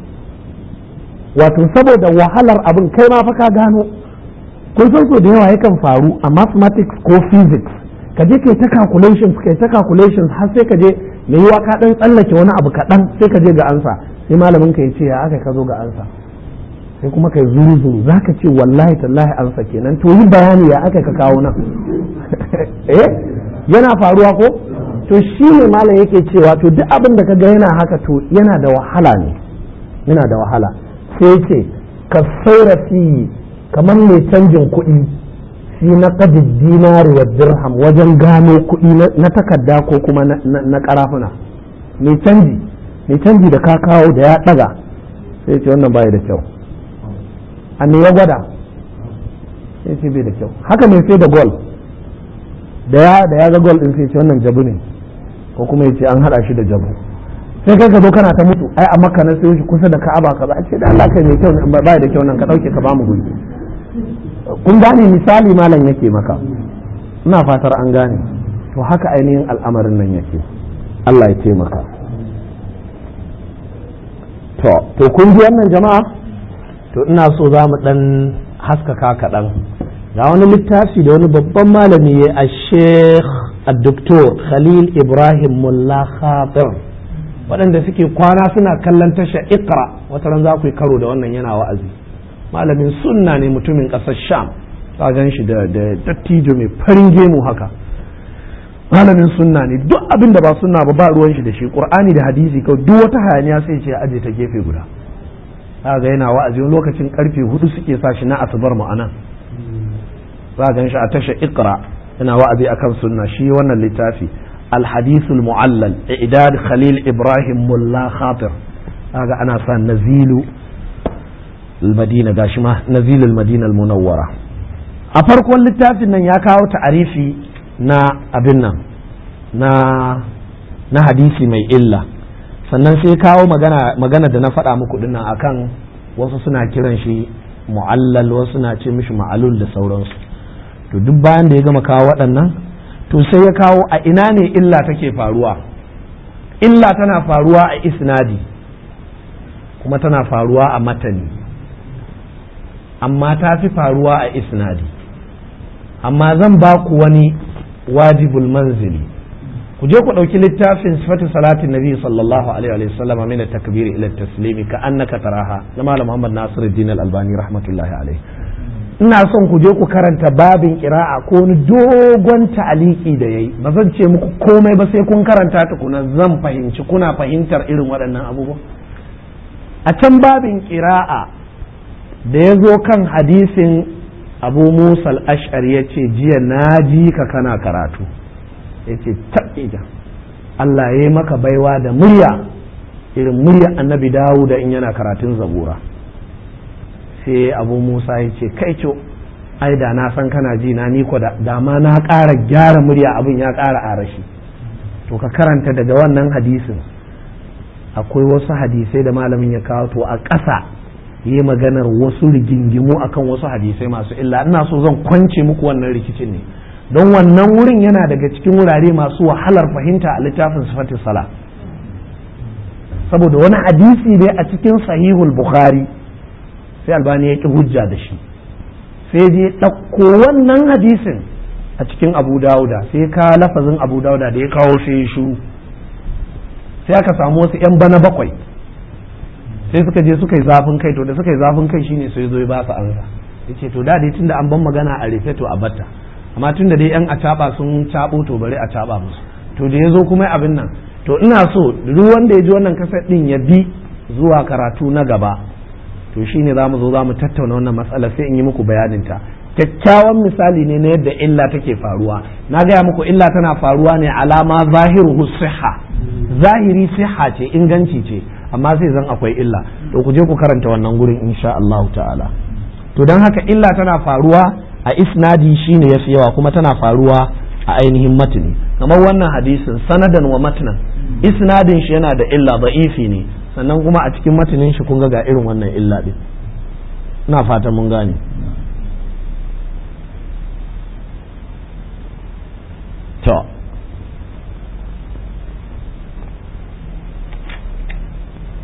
wato saboda wahalar abin kai ma fa ka gano kun san so da yawa yakan faru a mathematics ko physics ka je kai ta calculations kai ta calculations har sai ka je mai yiwa ka dan tsallake wani abu kaɗan sai ka je ga ansa sai malamin ka ya ce ya aka ka zo ga ansa sai kuma kai zuru zuru za ka ce wallahi tallahi ansa kenan to yi bayani ya aka ka kawo nan eh yana faruwa ko to shi ne malam yake cewa to duk abin da ka ga yana haka to yana da wahala ne yana da wahala sai ce ka saura fi kamar mai canjin kuɗi fi na dinari wa dirham wajen gano kuɗi na takarda ko kuma na karafuna mai canji mai canji da ka kawo da ya ɗaga sai ce wannan bai da kyau a me ya gwada sai ce bai da kyau haka mai sai da gol da ya da ya ga gol din sai ce wannan jabu ne ko kuma ya ce an hada shi da jabu sai kai ka zo kana ta mutu ai a makka na sai shi kusa da ka'aba ka ba ce da Allah kai mai kyau ne ba da kyau nan ka dauke ka ba mu guri kun gane misali malam yake maka ina fatar an gane to haka ainihin al'amarin nan yake Allah ya taimaka to to kun ji wannan jama'a to ina so za mu dan haskaka kaɗan ga wani littafi da wani babban malami ya a sheikh doktor khalil ibrahim mulla khatir waɗanda suke kwana suna kallon tasha ikra wata ran za ku yi karo da wannan yana wa'azi malamin sunna ne mutumin ƙasar sham ka gan shi da dattijo mai farin gemu haka malamin sunna ne duk abin da ba sunna ba ba ruwan shi da shi qur'ani da hadisi kawai duk wata hayaniya sai ce aje ta gefe guda za ga yana wa'azi wani lokacin karfe hudu suke sa shi na asubar mu anan za ga shi a tashar ikra yana wa'azi akan sunna shi wannan littafi الحديث المعلل إعداد خليل إبراهيم ملا خاطر هذا أنا صار نزيل المدينة داشما نزيل المدينة المنورة أفرق واللتاف إن يكاو تعريفي نا أبنا نا na hadisi mai illa sannan sai kawo magana da na faɗa muku dinnan akan wasu suna kiran shi mu'allal wasu suna ce mishi ma'alul da sauransu to duk bayan da ya gama kawo waɗannan to sai ya kawo a ina ne illa take faruwa illa tana faruwa a isnadi kuma tana faruwa a matani amma ta fi faruwa a isnadi amma zan ba ku wani wajibul manzili ku je ku ɗauki littafin sifatu salatin nabi sallallahu alaihi wa sallam min takbir ila taslimi ka annaka taraha na malam muhammad nasiruddin al-albani rahmatullahi alaihi ina son ku je ku karanta babin kira'a ko wani dogon ta'aliki da yayi ba zan ce muku komai ba sai kun karanta tukuna zan fahimci kuna fahimtar irin waɗannan abubuwa a can babin kira'a da ya zo kan hadisin abu musa al-ash'ar ya ce jiya na ji ka kana karatu ya ce taɓija Allah ya yi maka baiwa da murya irin murya annabi dawo da in yana karatun zabura sai abu musa ya ce kai co ai da na san kana ji na niko da dama na ƙara gyara murya abin ya ƙara arashi to ka karanta daga wannan hadisin akwai wasu hadisai da malamin ya kawo to a ƙasa yi maganar wasu rigingimu akan wasu hadisai masu illa ina so zan kwance muku wannan rikicin ne don wannan wurin yana daga cikin wurare masu wahalar fahimta a littafin sifatin sala saboda wani hadisi ne a cikin sahihul bukhari sai albani ya ƙi hujja da shi sai je ɗauko wannan hadisin a cikin abu dauda sai ka lafazin abu dauda da ya kawo sai ya shuru sai aka samu wasu 'yan bana bakwai sai suka je suka yi zafin kai to da suka yi zafin kai shine sai zo ya ba su ansa yace to da dai tunda an ban magana a rufe to a batta amma tunda dai yan acaba sun cabo to bari a caba musu to da ya zo kuma abin nan to ina so duk wanda ya ji wannan kasar din ya bi zuwa karatu na gaba to shine za mu zo za mu tattauna wannan matsala sai in yi muku bayanin ta kyakkyawan misali ne na yadda illa take faruwa na gaya muku illa tana faruwa ne alama zahiruhu siha zahiri siha ce inganci ce amma sai zan akwai illa to ku je ku karanta wannan gurin insha Allah ta'ala to don haka illa tana faruwa a isnadi shine yafi yawa kuma tana faruwa a ainihin matni kamar wannan hadisin sanadan wa matnan isnadin shi yana da illa da'ifi ne sannan kuma a cikin matanin shi kun ga ga irin wannan illa din ina fatan mun gane to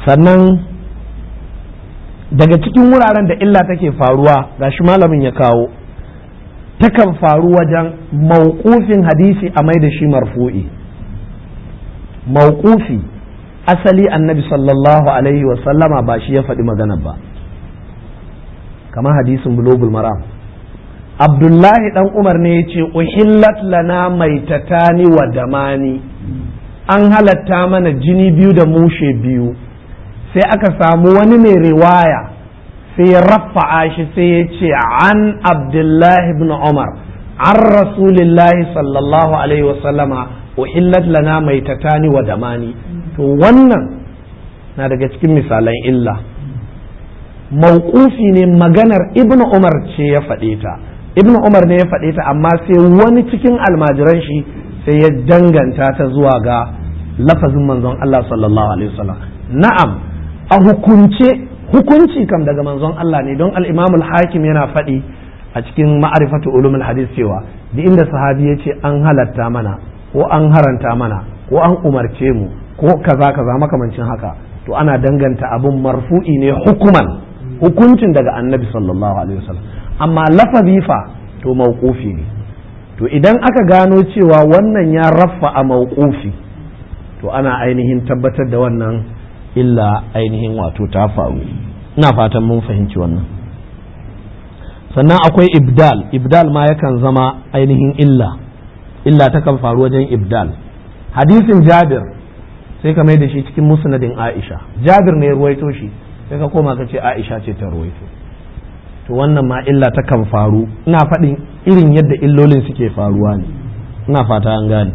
sannan daga cikin wuraren da illa take faruwa gashi malamin ya kawo takan faru wajen mauƙufin hadisi a mai da shi marfu'i mauƙufi asali annabi sallallahu alaihi wasallama ba shi ya faɗi magana ba kamar hadisin bulogul maram abdullahi dan umar ne ya ce uhillat lana maitatani wa damani an halatta mana jini biyu da mushe biyu sai aka samu wani mai riwaya sai ya rafa'a shi sai ya ce an abdullahi ibn umar an rasulillahi sallallahu alaihi wasallama uhillat lana maitatani wa damani to wannan na daga cikin misalan illa mauƙufi ne maganar ibn umar ce ya faɗe ta ibn umar ne ya faɗe ta amma sai wani cikin almajiran shi sai ya danganta ta zuwa ga lafazin manzon Allah sallallahu alaihi wasallam na'am a hukunce hukunci kam daga manzon Allah ne don al-Imam al-Hakim yana faɗi a cikin ma'arifatu ulumul hadis cewa duk inda sahabi ya ce an halatta mana ko an haranta mana ko an umarce mu ko kaza kaza makamancin haka to ana danganta abun marfu'i ne hukuman hukuncin daga annabi sallallahu alaihi wasallam amma lafazi fa to mauqufi ne to idan aka gano cewa wannan ya raffa a mauqufi to ana ainihin tabbatar da wannan illa ainihin wato ta faru ina fatan mun fahimci wannan sannan akwai ibdal ibdal ma yakan zama ainihin illa illa takan faru wajen ibdal hadisin jabir sai ka mai da shi cikin musnadin aisha jabir ne ya ruwaito shi sai ka koma ka ce aisha ce ta ruwaito to wannan ma illa takan faru ina faɗin irin yadda illolin suke faruwa ne ina fata an gane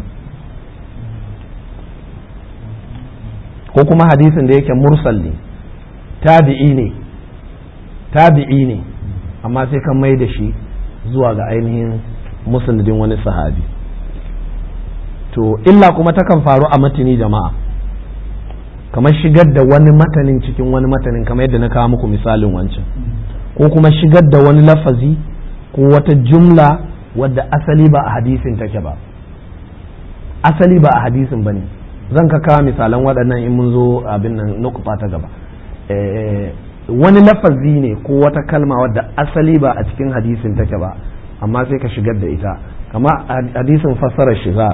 ko kuma hadisin da yake mursal ne tabi'i ne tabi'i ne amma sai kan mai da shi zuwa ga ainihin musulmin wani sahabi to illa kuma takan faru a matini jama'a kamar shigar da wani matanin cikin wani matanin kamar yadda na kawo muku misalin wancan ko kuma shigar da wani lafazi ko wata jumla wadda asali ba a hadisin take ba asali ba a hadisin ba ne zan ka kawo misalan waɗannan in mun zo abin nan nukufa ta gaba wani lafazi ne ko wata kalma wadda asali ba a cikin hadisin take ba amma sai ka shigar da ita kama hadisin fassara shigar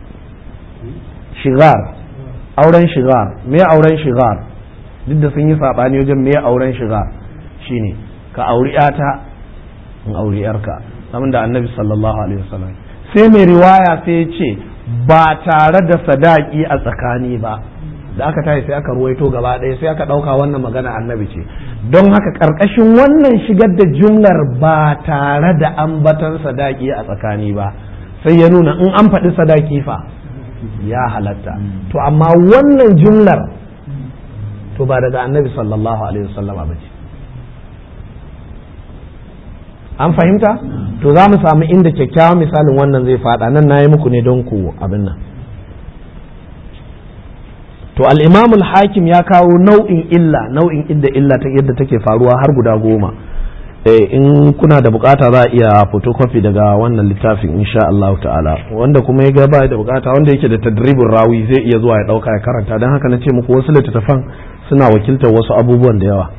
shigar auren shigar me auren shigar duk da sun yi saɓani wajen me auren shigar shine ka auri yata in auri yarka samun da annabi sallallahu alaihi wasallam sai mai riwaya sai ya ce ba tare da sadaki a tsakani ba da aka tashi sai aka ruwaito gaba ɗaya sai aka ɗauka wannan magana annabi ce don haka ƙarƙashin wannan shigar da jumlar ba tare da ambatan sadaki a tsakani ba sai ya nuna in an faɗi sadaki fa ya halatta to amma wannan jumlar to ba daga annabi sallallahu alaihi wasallama ba ce an fahimta to za mu samu inda kyakkyawan misalin wannan zai faɗa nan na yi muku ne don ku abin nan to al-imam al-hakim ya kawo nau'in illa nau'in inda illa ta yadda take faruwa har guda goma in kuna da bukata za a iya photocopy daga wannan littafin insha Allah ta'ala wanda kuma ya gaba da bukata wanda yake da tadribin rawi zai iya zuwa ya dauka ya karanta don haka na ce muku wasu littattafan suna wakiltar wasu abubuwan da yawa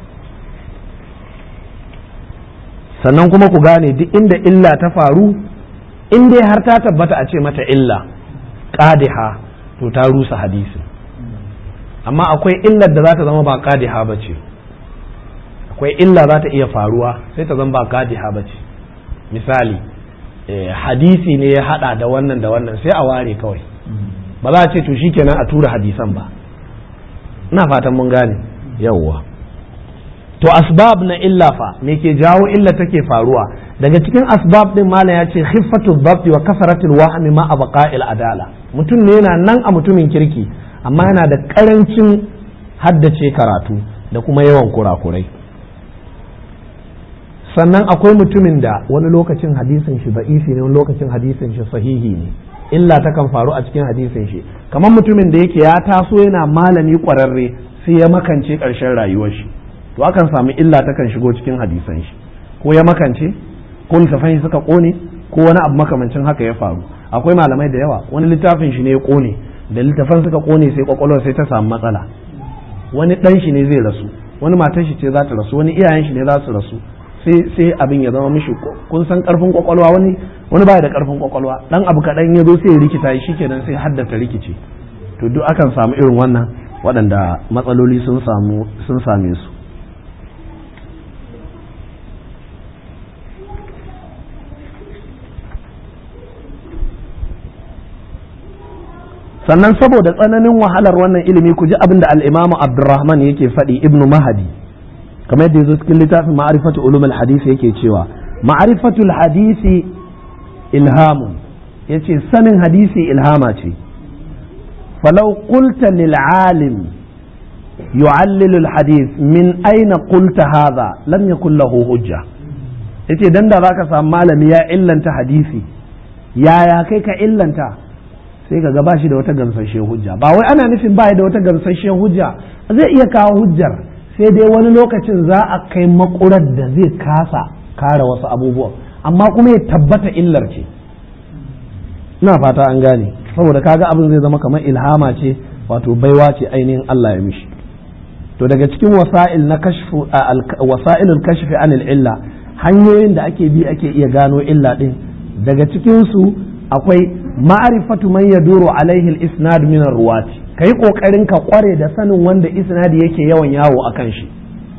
sannan kuma ku gane duk inda illa ta faru in dai har ta tabbata a ce mata illa qadiha to ta rusa hadisi amma akwai illar da za ta zama ba qadiha ba ce akwai illa za ta iya faruwa sai ta zama ba qadiha ba ce misali hadisi ne ya hada da wannan da wannan sai a ware kawai ba za a ce to shikenan a tura hadisan ba ina fatan mun gane yawwa to asbab na illa fa me ke jawo illa take faruwa daga cikin asbab din malam ya ce khiffatu dhabt wa kasratul wahmi ma abqa'il adala mutum ne yana nan a mutumin kirki amma yana da karancin haddace karatu da kuma yawan kurakurai sannan akwai mutumin da wani lokacin hadisin shi da'ifi ne wani lokacin hadisin shi sahihi ne illa takan faru a cikin hadisin shi kamar mutumin da yake ya taso yana malami kwararre sai ya makance ƙarshen rayuwar shi to akan samu illa takan shigo cikin hadisan shi ko ya makance ko littafan shi suka kone ko wani abu makamancin haka ya faru akwai malamai da yawa wani littafin shi ne ya kone da littafan suka kone sai kwakwalwar sai ta samu matsala wani dan shi ne zai rasu wani matar shi ce za ta rasu wani iyayen shi ne za su rasu sai sai abin ya zama mishi kun san karfin kwakwalwa wani wani baya da karfin kwakwalwa dan abu kaɗan ya zo sai ya rikita shi kenan sai haddata rikici to duk akan samu irin wannan waɗanda matsaloli sun samu sun same su sannan saboda tsananin wahalar wannan ilimi ku ji abin da al'imamu abdurrahman yake faɗi ibnu mahadi kamar yadda yazo cikin littafin ma'arifatu ulumul hadisi yake cewa ma'arifatul hadisi ilhamun yace sanin hadisi ilhama ce falau qulta lil alim yu'allilu al hadith min aina qulta hadha lam yakul lahu hujja yace dan da zaka samu malami ya illanta hadisi yaya kai ka illanta sai ka ga bashi da wata gamsasshiyar hujja ba wai ana nufin ba da wata gamsasshiyar hujja zai iya kawo hujjar sai dai wani lokacin za a kai makurar da zai kasa kare wasu abubuwan amma kuma ya tabbata illar ce ina fata an gane saboda kaga abin zai zama kamar ilhama ce wato baiwa ce ainihin Allah ya mishi to daga cikin wasa'il na kashfu wasa'ilul kashfi anil illa hanyoyin da ake bi ake iya gano illa din daga cikin su akwai ma'arifatu man yaduru alaihi al-isnad min ar-ruwati kai kokarin ka kware da sanin wanda isnadi yake yawan yawo akan shi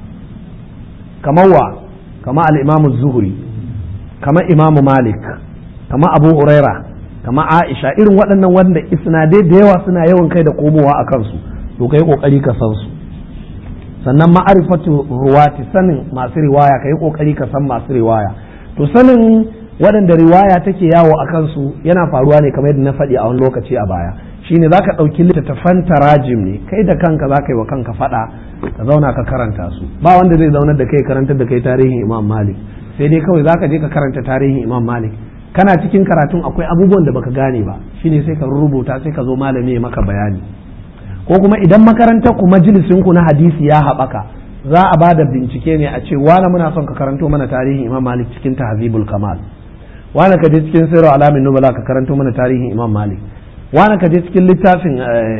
kamar wa kamar al-imam az-zuhri kamar imam malik kamar abu huraira kamar aisha irin waɗannan wanda isnadai da yawa suna yawan kai da komowa a kansu to kai kokari ka san su sannan ma'arifatu ruwati sanin masu riwaya kai kokari ka san masu riwaya to sanin waɗanda riwaya take yawo a kansu yana faruwa ne kamar yadda na faɗi a wani lokaci a baya shine za ka ɗauki littattafan tarajim ne kai da kanka za ka yi wa kanka faɗa ka zauna ka karanta su ba wanda zai zaunar da kai karantar da kai tarihin imam malik sai dai kawai za ka je ka karanta tarihin imam malik kana cikin karatun akwai abubuwan da baka gane ba shine sai ka rubuta sai ka zo malami ya maka bayani ko kuma idan makarantar ku majalisin ku na hadisi ya haɓaka za a ba da bincike ne a ce wani muna son ka karanto mana tarihin imam malik cikin tahzibul kamal wani ka je cikin sirru alamin nubala ka karanto mana tarihin imam malik wani ka je cikin littafin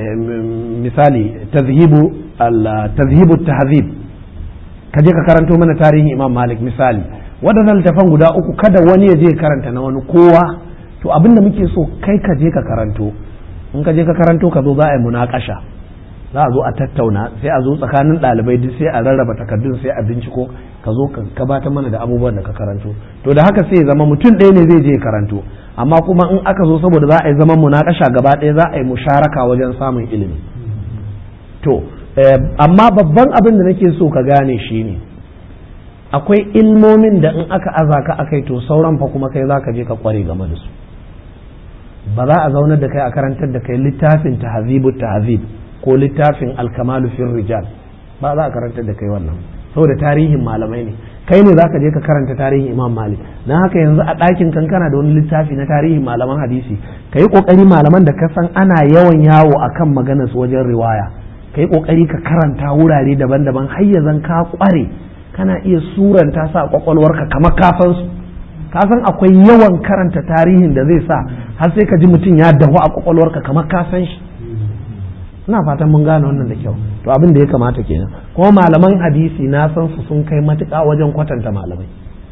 misali tazhibu tazhibu tahzib ka je ka karanto mana tarihin imam malik misali waɗannan littafan guda uku kada wani ya je karanta na wani kowa to abin da muke so kai ka je ka karanto in ka je ka karanto ka zo za a yi munakasha za a zo a tattauna sai a zo tsakanin ɗalibai duk sai a rarraba takardun sai a binciko ka zo ka gabatar mana da abubuwan da ka karanto to da haka sai ya zama mutum ɗaya ne zai je karanto amma kuma in aka zo saboda za a yi zaman munakasha gaba ɗaya za a yi musharaka wajen samun ilimi to amma babban abin da nake so ka gane shi ne akwai ilmomin da in aka aza ka akai to sauran fa kuma kai za ka je ka kware game da su ba za a zaunar da kai a karantar da kai littafin tahzibu tahzib ko littafin alkamalu fil rijal ba za a karantar da kai wannan saboda tarihin malamai ne kai ne zaka je ka karanta tarihin imam malik dan haka yanzu a ɗakin kankana da wani littafi na tarihin malaman hadisi ka yi ƙoƙari malaman da ka san ana yawan yawo akan maganar su wajen riwaya ka yi ƙoƙari ka karanta wurare daban-daban har ya zan ka ƙware kana iya suranta sa kwakwalwarka kamar kafan su ka san akwai yawan karanta tarihin da zai sa har sai ka ji mutum ya dahu a kwakwalwarka kamar ka san shi ina fatan mun gane wannan da kyau to abin da ya kamata kenan kuma malaman hadisi na san su sun kai matuƙa wajen kwatanta malamai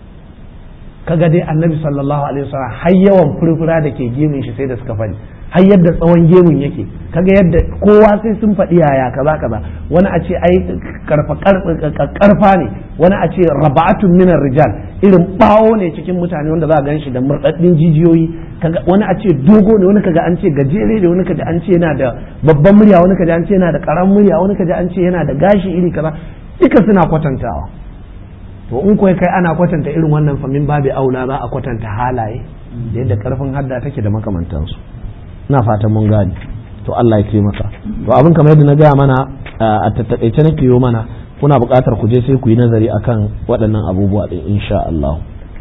kaga dai annabi sallallahu alaihi wasallam har yawan furfura da ke gemun shi sai da suka faɗi har yadda tsawon gemun yake kaga yadda kowa sai sun faɗi yaya kaza kaza wani a ce ai karfa karfa ne wani a ce raba'atun minar rijal irin bawo ne cikin mutane wanda za a ganshi da murɗaɗɗin jijiyoyi kaga wani a ce dogo ne wani kaga an ce gajere ne wani kaga an ce yana da babban murya wani kaga an ce yana da karan murya wani kaga an ce yana da gashi iri kaza duka suna kwatantawa to in kuwa kai ana kwatanta irin wannan famin babu aula za a kwatanta halaye da yadda karfin hadda take da makamantansu ina fatan mun gani to Allah ya taimaka to abin kamar yadda na gaya mana a tattakaice nake yi mana kuna buƙatar ku je sai ku yi nazari akan waɗannan abubuwa ɗin insha Allah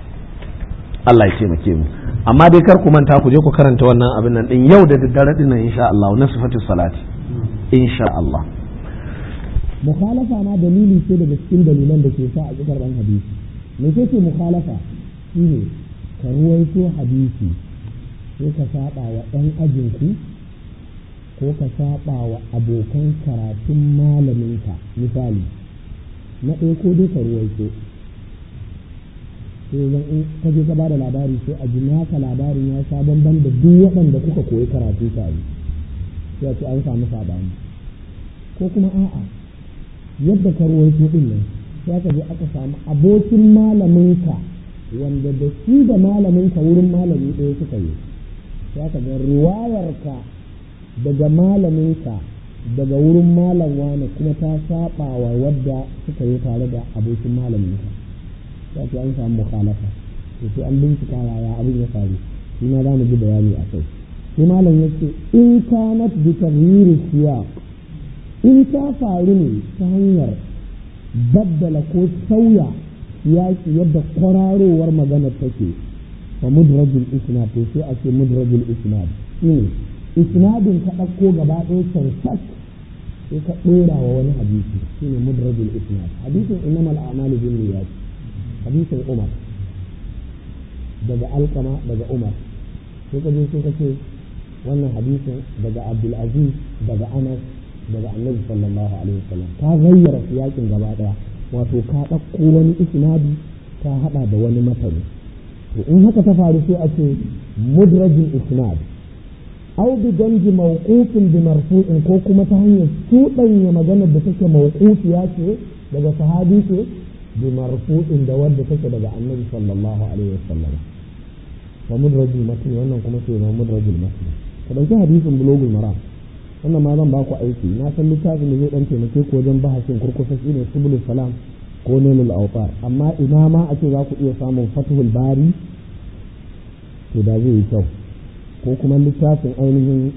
Allah ya taimake mu amma dai kar ku manta ku je ku karanta wannan abin nan ɗin yau da daddare ɗin nan insha Allah na sifatus salati insha Allah mukhalafa ma dalili ce daga cikin dalilan da ke sa a ƙasar ɗan hadisi me ce ce mukhalafa shine ka ruwaito hadisi sai ka saba wa ɗan ajinku ko ka saba wa abokan karatun malaminka misali na ɗaya ko dai ka ruwaito sai zan in ka je ka bada labari sai a ji naka labarin ya sha bamban da duk waɗanda kuka koyi karatu tare sai a ce an samu saɓani ko kuma a'a yadda ka ruwaito ɗin nan sai aka je aka samu abokin malaminka wanda da shi da malaminka wurin malami ɗaya suka yi sai aka ga riwayarka daga malaminka daga wurin malam wani kuma ta saba wa wadda suka yi tare da abokin malaminka sai ake an samu mukhalafa to sai an bincika yaya abin ya faru shi ma za mu ji bayani a kai sai malam ya ce in kanat bi taghyiri siyaq in ta faru ne ta hanyar baddala ko sauya siyaki yadda kwararowar maganar take fa mudrajul isnad to sai a ce mudrajul isnad shine isnadin ka ɗauko gaba ɗaya cancat sai ka ɗora wa wani hadisi shine mudrajul isnad hadisin innamal a'malu bin niyyat hadisin umar daga alkama daga umar sai ka je sai ka ce wannan hadisin daga abdul aziz daga anas daga annabi sallallahu alaihi wasallam ka gayyara siyakin gaba ɗaya wato ka ɗauko wani isnadi ka haɗa da wani matani to in haka ta faru sai a ce mudrajul isnad أو بدمج موقوف بمرفوع ko kuma ta hanyar cuɗanya maganar da take mawqufiya ce daga sahabi ce bi marfu'in da wadda take daga annabi sallallahu alaihi wasallam wa mudrajul matn wannan kuma sai na mudrajul matn ka dauki hadisin bulugul maram wannan ma zan ba ku aiki na san littafin da zai dan taimake ku wajen bahasin kurkusa shine subulus salam ko nailul awtar amma ina ma ake za ku iya samun fathul bari to da zai yi kyau ko kuma littafin ainihin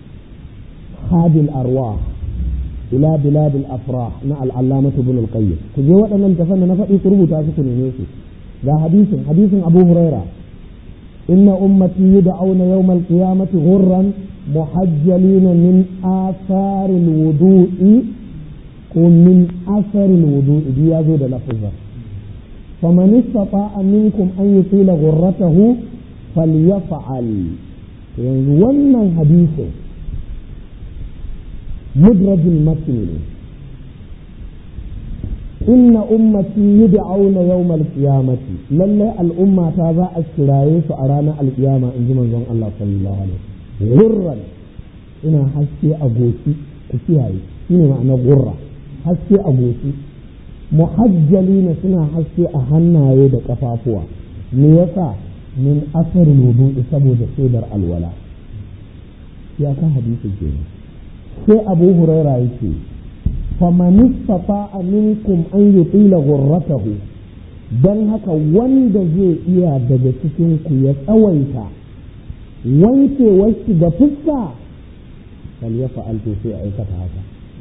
hadil arwa ila biladil afrah na al'allamatu bin al-qayyim ku je waɗannan tafan da na faɗi ku rubuta su ku neme su ga hadisin hadisin abu huraira inna ummati yud'auna yawm al-qiyamati ghurran muhajjalina min athar al-wudu'i ko min athar al-wudu'i bi yazo da lafazin faman istata'a minkum an yutila ghurratahu falyaf'al yanzu wannan hadisin mudrajin matni ne inna ummati yud'auna yawmal qiyamati lalle al'umma ta za a kiraye su a ranar alkiyama in ji manzon Allah sallallahu alaihi wasallam gurran ina haske a goshi ku kiyaye shine ma'ana gurra haske a goshi muhajjalina suna haske a hannaye da kafafuwa me yasa min asarin wudu'i saboda shaidar alwala ya ka hadisi ke sai abu huraira yake faman istata'a minkum an yutila ghurratahu dan haka wanda zai iya daga cikin ku ya tsawaita wanke wasu ga fuska fal ya fa'altu sai aikata haka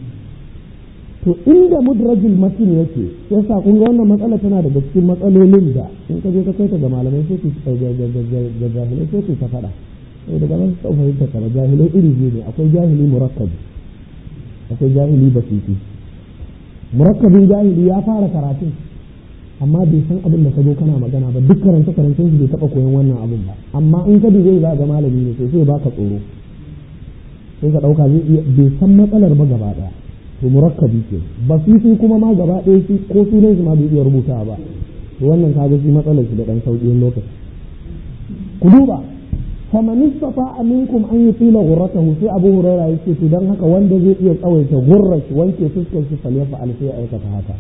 to inda mudrajul matin yake sai sa kun ga wannan matsala tana daga cikin matsalolin da in ka je ka kai ta ga malamai sai ku ga jahilai sai ku ta faɗa sai daga nan su fahimta ka jahilai iri biyu ne akwai jahili murakkabi akwai jahili basiti murakkabin jahili ya fara karatun amma bai san abin da ka zo kana magana ba duk karance karancen shi bai taɓa koyon wannan abin ba amma in ka zai za ga malami ne sai sai baka tsoro sai ka ɗauka zai iya bai san matsalar ba gaba ɗaya to murakkabi ke basiti kuma ma gaba ɗaya shi ko sunan shi ma bai iya rubuta ba to wannan kaga shi matsalar shi da ɗan sauƙin lokaci ku duba faman istata minkum an yutila ghurratahu sai Abu Hurairah yace to dan haka wanda zai iya tsawaita gurrar shi wanke fuskar shi falyafa al sai aikata haka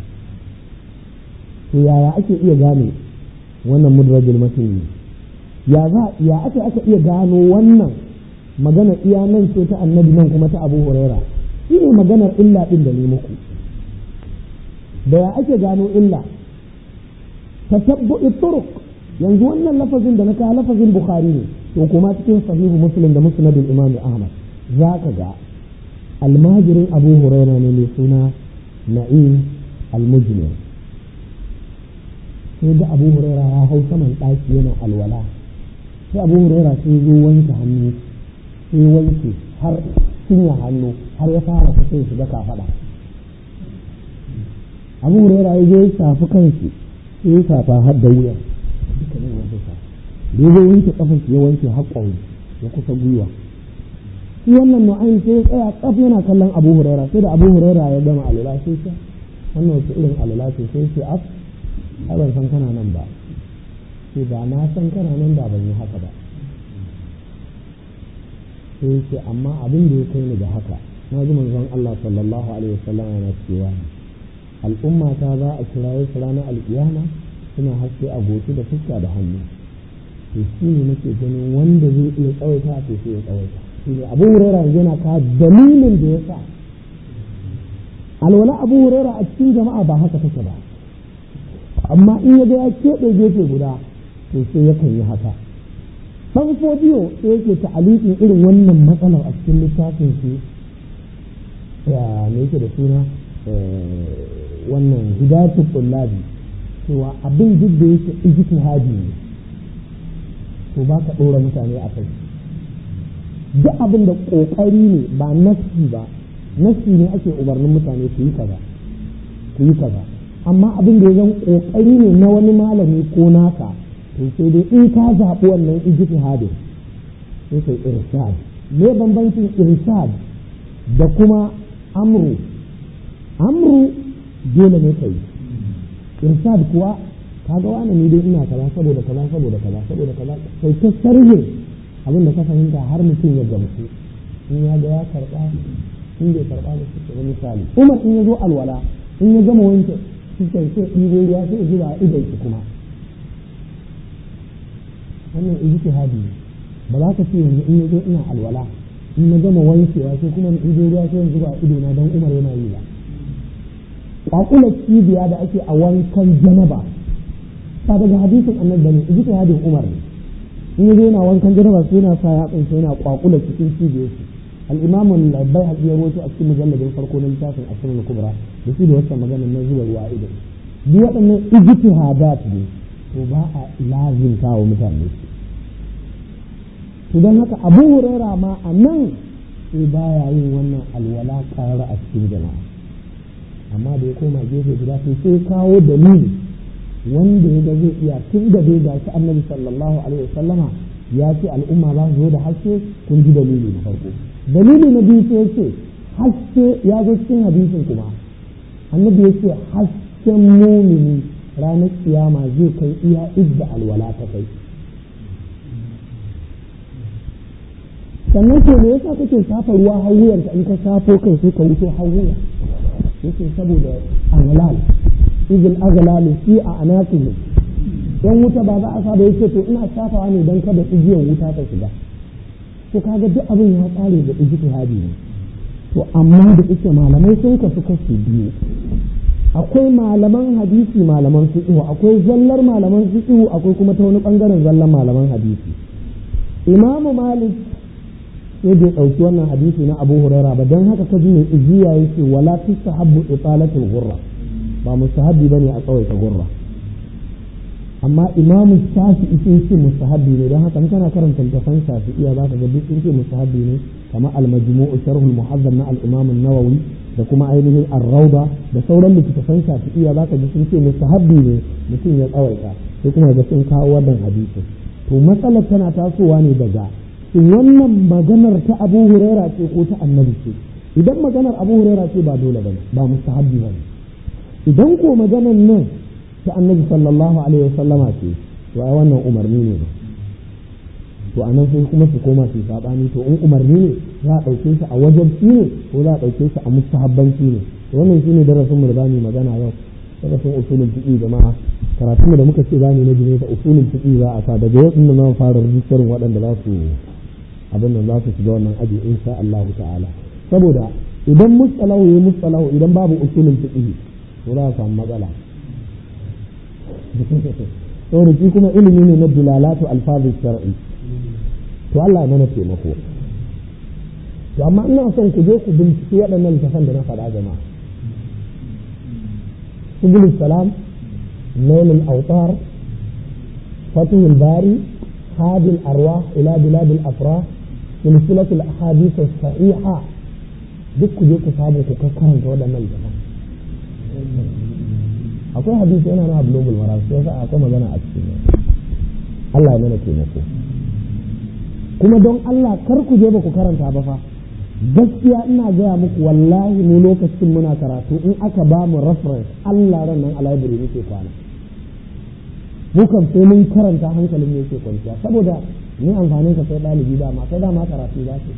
to yaya ake iya gane wannan mudrajul matin ya za ya ake aka iya gano wannan magana iya nan ce ta annabi nan kuma ta Abu Hurairah shi ne maganar illa din da ne muku da ya ake gano illa tatabbu'i turuq yanzu wannan lafazin da na kawo lafazin bukhari ne to kuma cikin sahihu muslim da musnadul imam ahmad za ka ga almajirin abu huraira ne mai suna na'im almujmir sai da abu huraira ya hau saman ɗaki yana alwala sai abu huraira sai zo wanke hannu sai wanke har cinya hannu har ya fara kusa shiga kafaɗa abu huraira ya zo ya shafi kanshi sai ya shafa har da wuya dukkanin wanda sa da ya wanke kafan ya wanke haƙƙon ya kusa gwiwa shi wannan nu'ayn sai ya tsaya tsaf yana kallon abu huraira sai da abu huraira ya gama alula sai ce wannan wace irin alula ce sai ce af ai ban san kana nan ba sai ba na san kana nan da ban yi haka ba sai ce amma abin da ya kai ni ga haka na ji manzon Allah sallallahu alaihi wasallam yana cewa al'umma ta za a kiraye su ranar alkiyama suna haske a goshi da fuska da hannu to shi ne nake ganin wanda zai iya tsawaita to sai ya tsawaita shi ne abu hurera yana ka dalilin da ya sa alwala abu hurera a cikin jama'a ba haka take ba amma in ya ga ya keɓe gefe guda to sai yakan yi haka ɗan fodiyo sai yake ta'aliƙin irin wannan matsalar a cikin littafin shi ya me yake da suna wannan hidayatul tullabi cewa abin duk da yake ijtihadi ne to ba ka ɗora mutane a kai duk abin da ƙoƙari ne ba nassi ba nassi ne ake umarnin mutane su yi kaza su yi kaza amma abin da ya zan ƙoƙari ne na wani malami ko naka to sai dai in ka zaɓi wannan ijtihadin sai kai irshad me bambancin irshad da kuma amru amru dole ne kai irshad kuwa kaga wani ni dai ina kaza saboda kaza saboda kaza saboda kaza sai ta sarhe abin da ka fahimta har mutum ya gamsu in ya ga ya karba in bai karba da shi da misali Umar in ya zo alwala in ya gama wanke shi sai sai ɗibo ruwa sai ya zuba a idon shi kuma wannan ijtihadi ba za ka ce yanzu in ya zo ina alwala in na gama wankewa sai kuma in ɗibo ruwa sai ya zuba a idona don Umar yana yi ba kwakular cibiya da ake a wankan janaba ba daga hadisin annabi bane ijtihadin Umar ne in yaje yana wankan janaba sai yana sa ya tsince yana kwakula cikin cibiyar shi al-imam al-bayhaqi ya rawaito a cikin mujalladin farko na littafin asrul kubra da shi da wata magana na zuwa ruwa ido duk waɗannan ijtihadat ne to ba a lazimta wa mutane su to don haka abu huraira ma a nan sai baya yin wannan alwala ƙara a cikin jama'a amma da ya koma gefe guda sai sai kawo dalili wanda ya ga zai iya tun da dai gashi annabi sallallahu alaihi wasallama ya ce al'umma za su zo da haske kun ji dalili na farko dalili na biyu sai ce haske ya zo cikin hadisin kuma annabi ya ce hasken mumini ranar kiyama zai kai iya idda alwala ta kai sannan ke me yasa kake shafa ruwa har wuyarka in ka shafo kai sai ka wuto har wuya yake saboda anglal izil aglalu fi a anasihi yan wuta ba za a saba yake to ina shafawa ne don kada igiyar wuta ta shiga to kaga duk abin ya tsare da ijtihadi ne to amma da ike malamai sun kasu kashi biyu akwai malaman hadisi malaman fiqh akwai zallar malaman fiqh akwai kuma ta wani bangaren zallar malaman hadisi imamu malik sai bai ɗauki wannan hadisi na abu huraira ba don haka ka ji mai ijiya yake wala tustahabbu italatul gurra ba mustahabbi bane a tsawaita gurra amma imamu shafi sun ce mustahabbi ne don haka kana karanta littafan shafi'iyya za ka ga duk sun ce mustahabbi ne kamar al-majmu'u sharhul muhazzam na al-imam an-nawawi da kuma ainihin ar-rawda da sauran littafan shafi'iyya za ka ji sun ce mustahabbi ne mutum ya tsawaita sai kuma ga sun kawo wannan hadisi to matsalar tana tasowa ne daga wannan maganar ta abu huraira ce ko ta annabi ce idan maganar abu huraira ce ba dole bane ba mustahabbi bane idan ko maganar nan ta annabi sallallahu alaihi wasallama ce to ai wannan umarni ne ba to anan sai kuma su koma su sabani to in umarni ne za a dauke shi a wajen ne ko za a dauke shi a mustahabbanci ne to wannan shine darasin mu da zamu magana yau darasin usulul fiqh jama'a karatun da muka ce zamu na jini da usulul fiqh za a sa daga yau din nan fara rijistar waɗanda za su abin nan za su shiga wannan aji insha Allah ta'ala saboda idan mustalahu ya mustalahu idan babu usulul fiqh to za a samu matsala saboda shi kuma ilimi ne na dilalatu alfazi shar'i to Allah ya mana taimako to amma ina son ku je ku binciki waɗannan littafan da na faɗa jama'a subul salam nail al-awtar fatih bari هذه الأرواح إلى بلاد الأفراح سلسلة الأحاديث الصحيحة duk ku je ku samu ku karanta waɗannan jama'a akwai hadisi yana na global mara sai yasa akwai magana a cikin Allah ya mana taimako kuma don Allah kar ku je ba ku karanta ba fa gaskiya ina gaya muku wallahi mu lokacin muna karatu in aka ba mu reference Allah ran nan a library muke kwana mu kan sai mun karanta hankalin mu yake kwanciya saboda ni amfanin ka sai ɗalibi dama sai dama karatu za su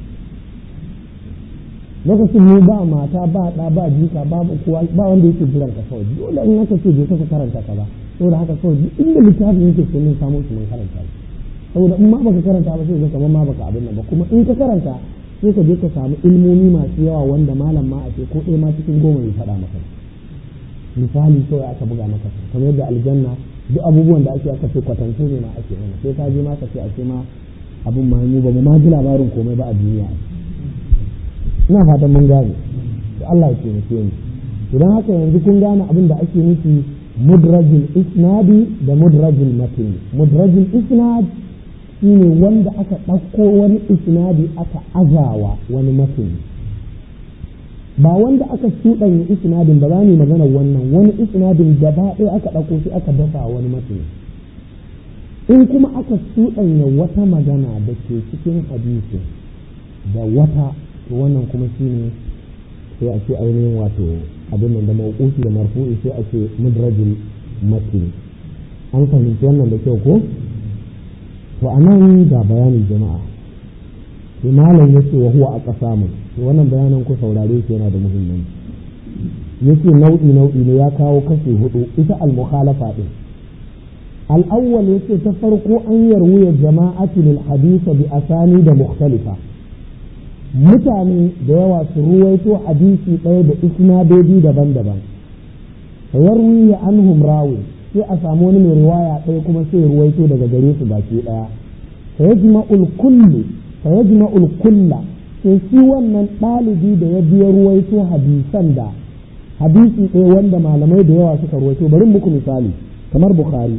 lokacin mu ba mata ba ɗa ba jika ba kowa ba wanda yake jiran ka kawai dole in aka ce je ka karanta ka ba saboda haka kawai duk inda littafin yake sai mun samu shi mun karanta shi saboda in ma baka karanta ba sai ka kamar ma baka abin nan ba kuma in ka karanta sai ka je ka samu ilmomi masu yawa wanda malam ma a ce ko ɗaya ma cikin goma ya faɗa maka misali kawai aka buga maka kamar yadda aljanna duk abubuwan da ake aka ce kwatance ne ma ake mana sai ka je ma ka ce a ce ma abin ma mu ba mu ma ji labarin komai ba a duniya ina fatan mun gane to Allah ya taimake mu idan haka yanzu kun gane abin da ake nufi mudrajul isnadi da mudrajul matn mudrajul isnad shine wanda aka ɗauko wani isnadi aka azawa wani matn ba wanda aka shuɗanya isnadin ba za mu magana wannan wani isnadin gaba ɗaya aka ɗauko shi aka dafa wani matn in kuma aka shuɗanya wata magana da ke cikin hadisi da wata to wannan kuma shine sai a ce ainihin wato abin nan da mawqufi da marfu'i sai a ce mudrajul matn an fahimci wannan da kyau ko to anan ga bayanin jama'a sai malam yace wa huwa aqsamun to wannan bayanan ku saurare shi yana da muhimmanci yace nau'i nau'i ne ya kawo kashi hudu ita al-mukhalafa din al-awwal yace ta farko an yarwuya jama'atu lil hadith bi asani da mukhtalifa mutane da yawa su ruwaito hadisi ɗaya da isnadodi daban-daban sayarwi ya anhum rawi sai a samu wani mai riwaya ɗaya kuma sai ya ruwaito daga gare su baki ɗaya sayajma'ul kullu sayajma'ul kulla sai shi wannan ɗalibi da ya biya ruwaito hadisan da hadisi ɗaya wanda malamai da yawa suka ruwaito bari muku misali kamar bukhari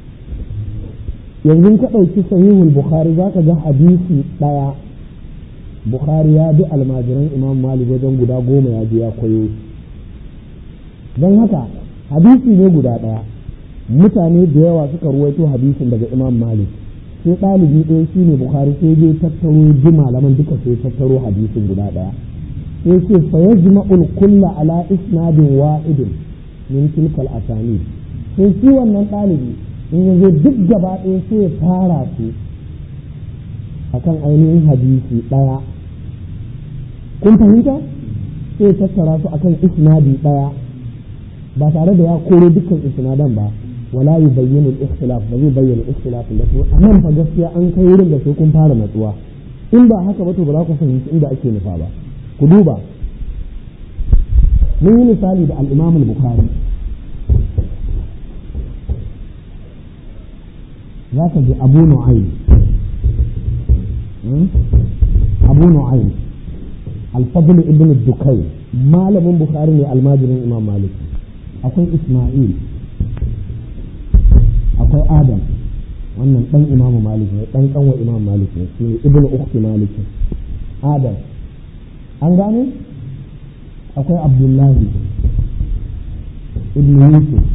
yanzu ka ɗauki sahihul bukhari za ka ga hadisi ɗaya bukhari ya bi almajiran imam malik wajen guda goma ya je ya koyo don haka hadisi ne guda ɗaya mutane da yawa suka ruwaito hadisin daga imam malik sai ɗalibi ɗaya shi ne bukhari sai je tattaro ji malaman duka sai tattaro hadisin guda ɗaya sai ce fa yajma'ul kulla ala isnadin wahidin min tilkal asanid sai shi wannan ɗalibi in ya zo duk gaba ɗaya sai ya tara su akan ainihin hadisi ɗaya kun fahimta sai ya tattara su akan isnadi ɗaya ba tare da ya koro dukkan isnadan ba wala yi bayyana ikhtilaf ba zai bayyana ikhtilaf da su a nan fa gaskiya an kai wurin da sai kun fara natsuwa in ba haka ba to ba za ku fahimci inda ake nufa ba ku duba mun yi misali da al-Imam al-Bukhari za ka ji Abu Nu'aym Abu Nu'aym Al-Fadl ibn Dukai malamin Bukhari ne almajirin Imam Malik akwai Isma'il akwai Adam wannan dan Imam Malik ne dan kanwa Imam Malik ne shi ne ibn ukhti Malik Adam an gane akwai Abdullahi ibn Yusuf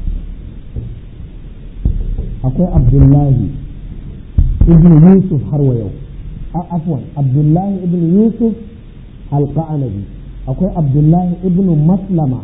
akwai Abdullahi ibn Yusuf har wa yau afwan Abdullahi ibn Yusuf al-Qanabi akwai Abdullahi ibn Maslama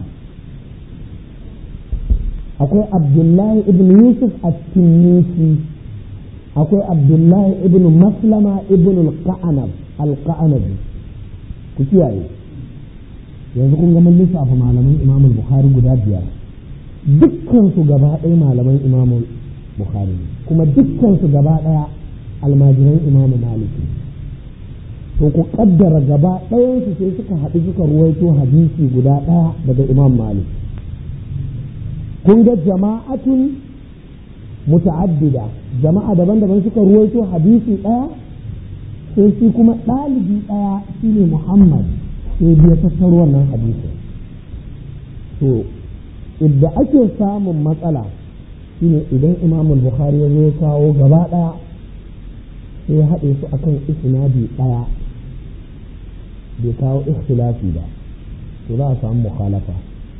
akwai abdullahi ibn yusuf at-tinnisi akwai abdullahi ibn maslama ibn al-qa'anab al-qa'anabi ku kiyaye yanzu kun ga mun lissafa malaman imam al-bukhari guda biyar dukkan su gaba ɗaya malaman imam bukhari kuma dukkan su gaba ɗaya almajiran imam malik to ku kaddara gaba ɗayan su sai suka haɗu suka ruwaito hadisi guda ɗaya daga imam malik kun ga jama'atun muta'addida jama'a daban-daban suka ruwaito hadisi ɗaya sai shi kuma ɗalibi ɗaya shine Muhammad sai biya tattaro wannan hadisi to idda ake samun matsala shine idan Imam Bukhari ya zo kawo gaba ɗaya sai ya haɗe su akan isnadi ɗaya bai kawo ikhtilafi ba to za a samu mukhalafa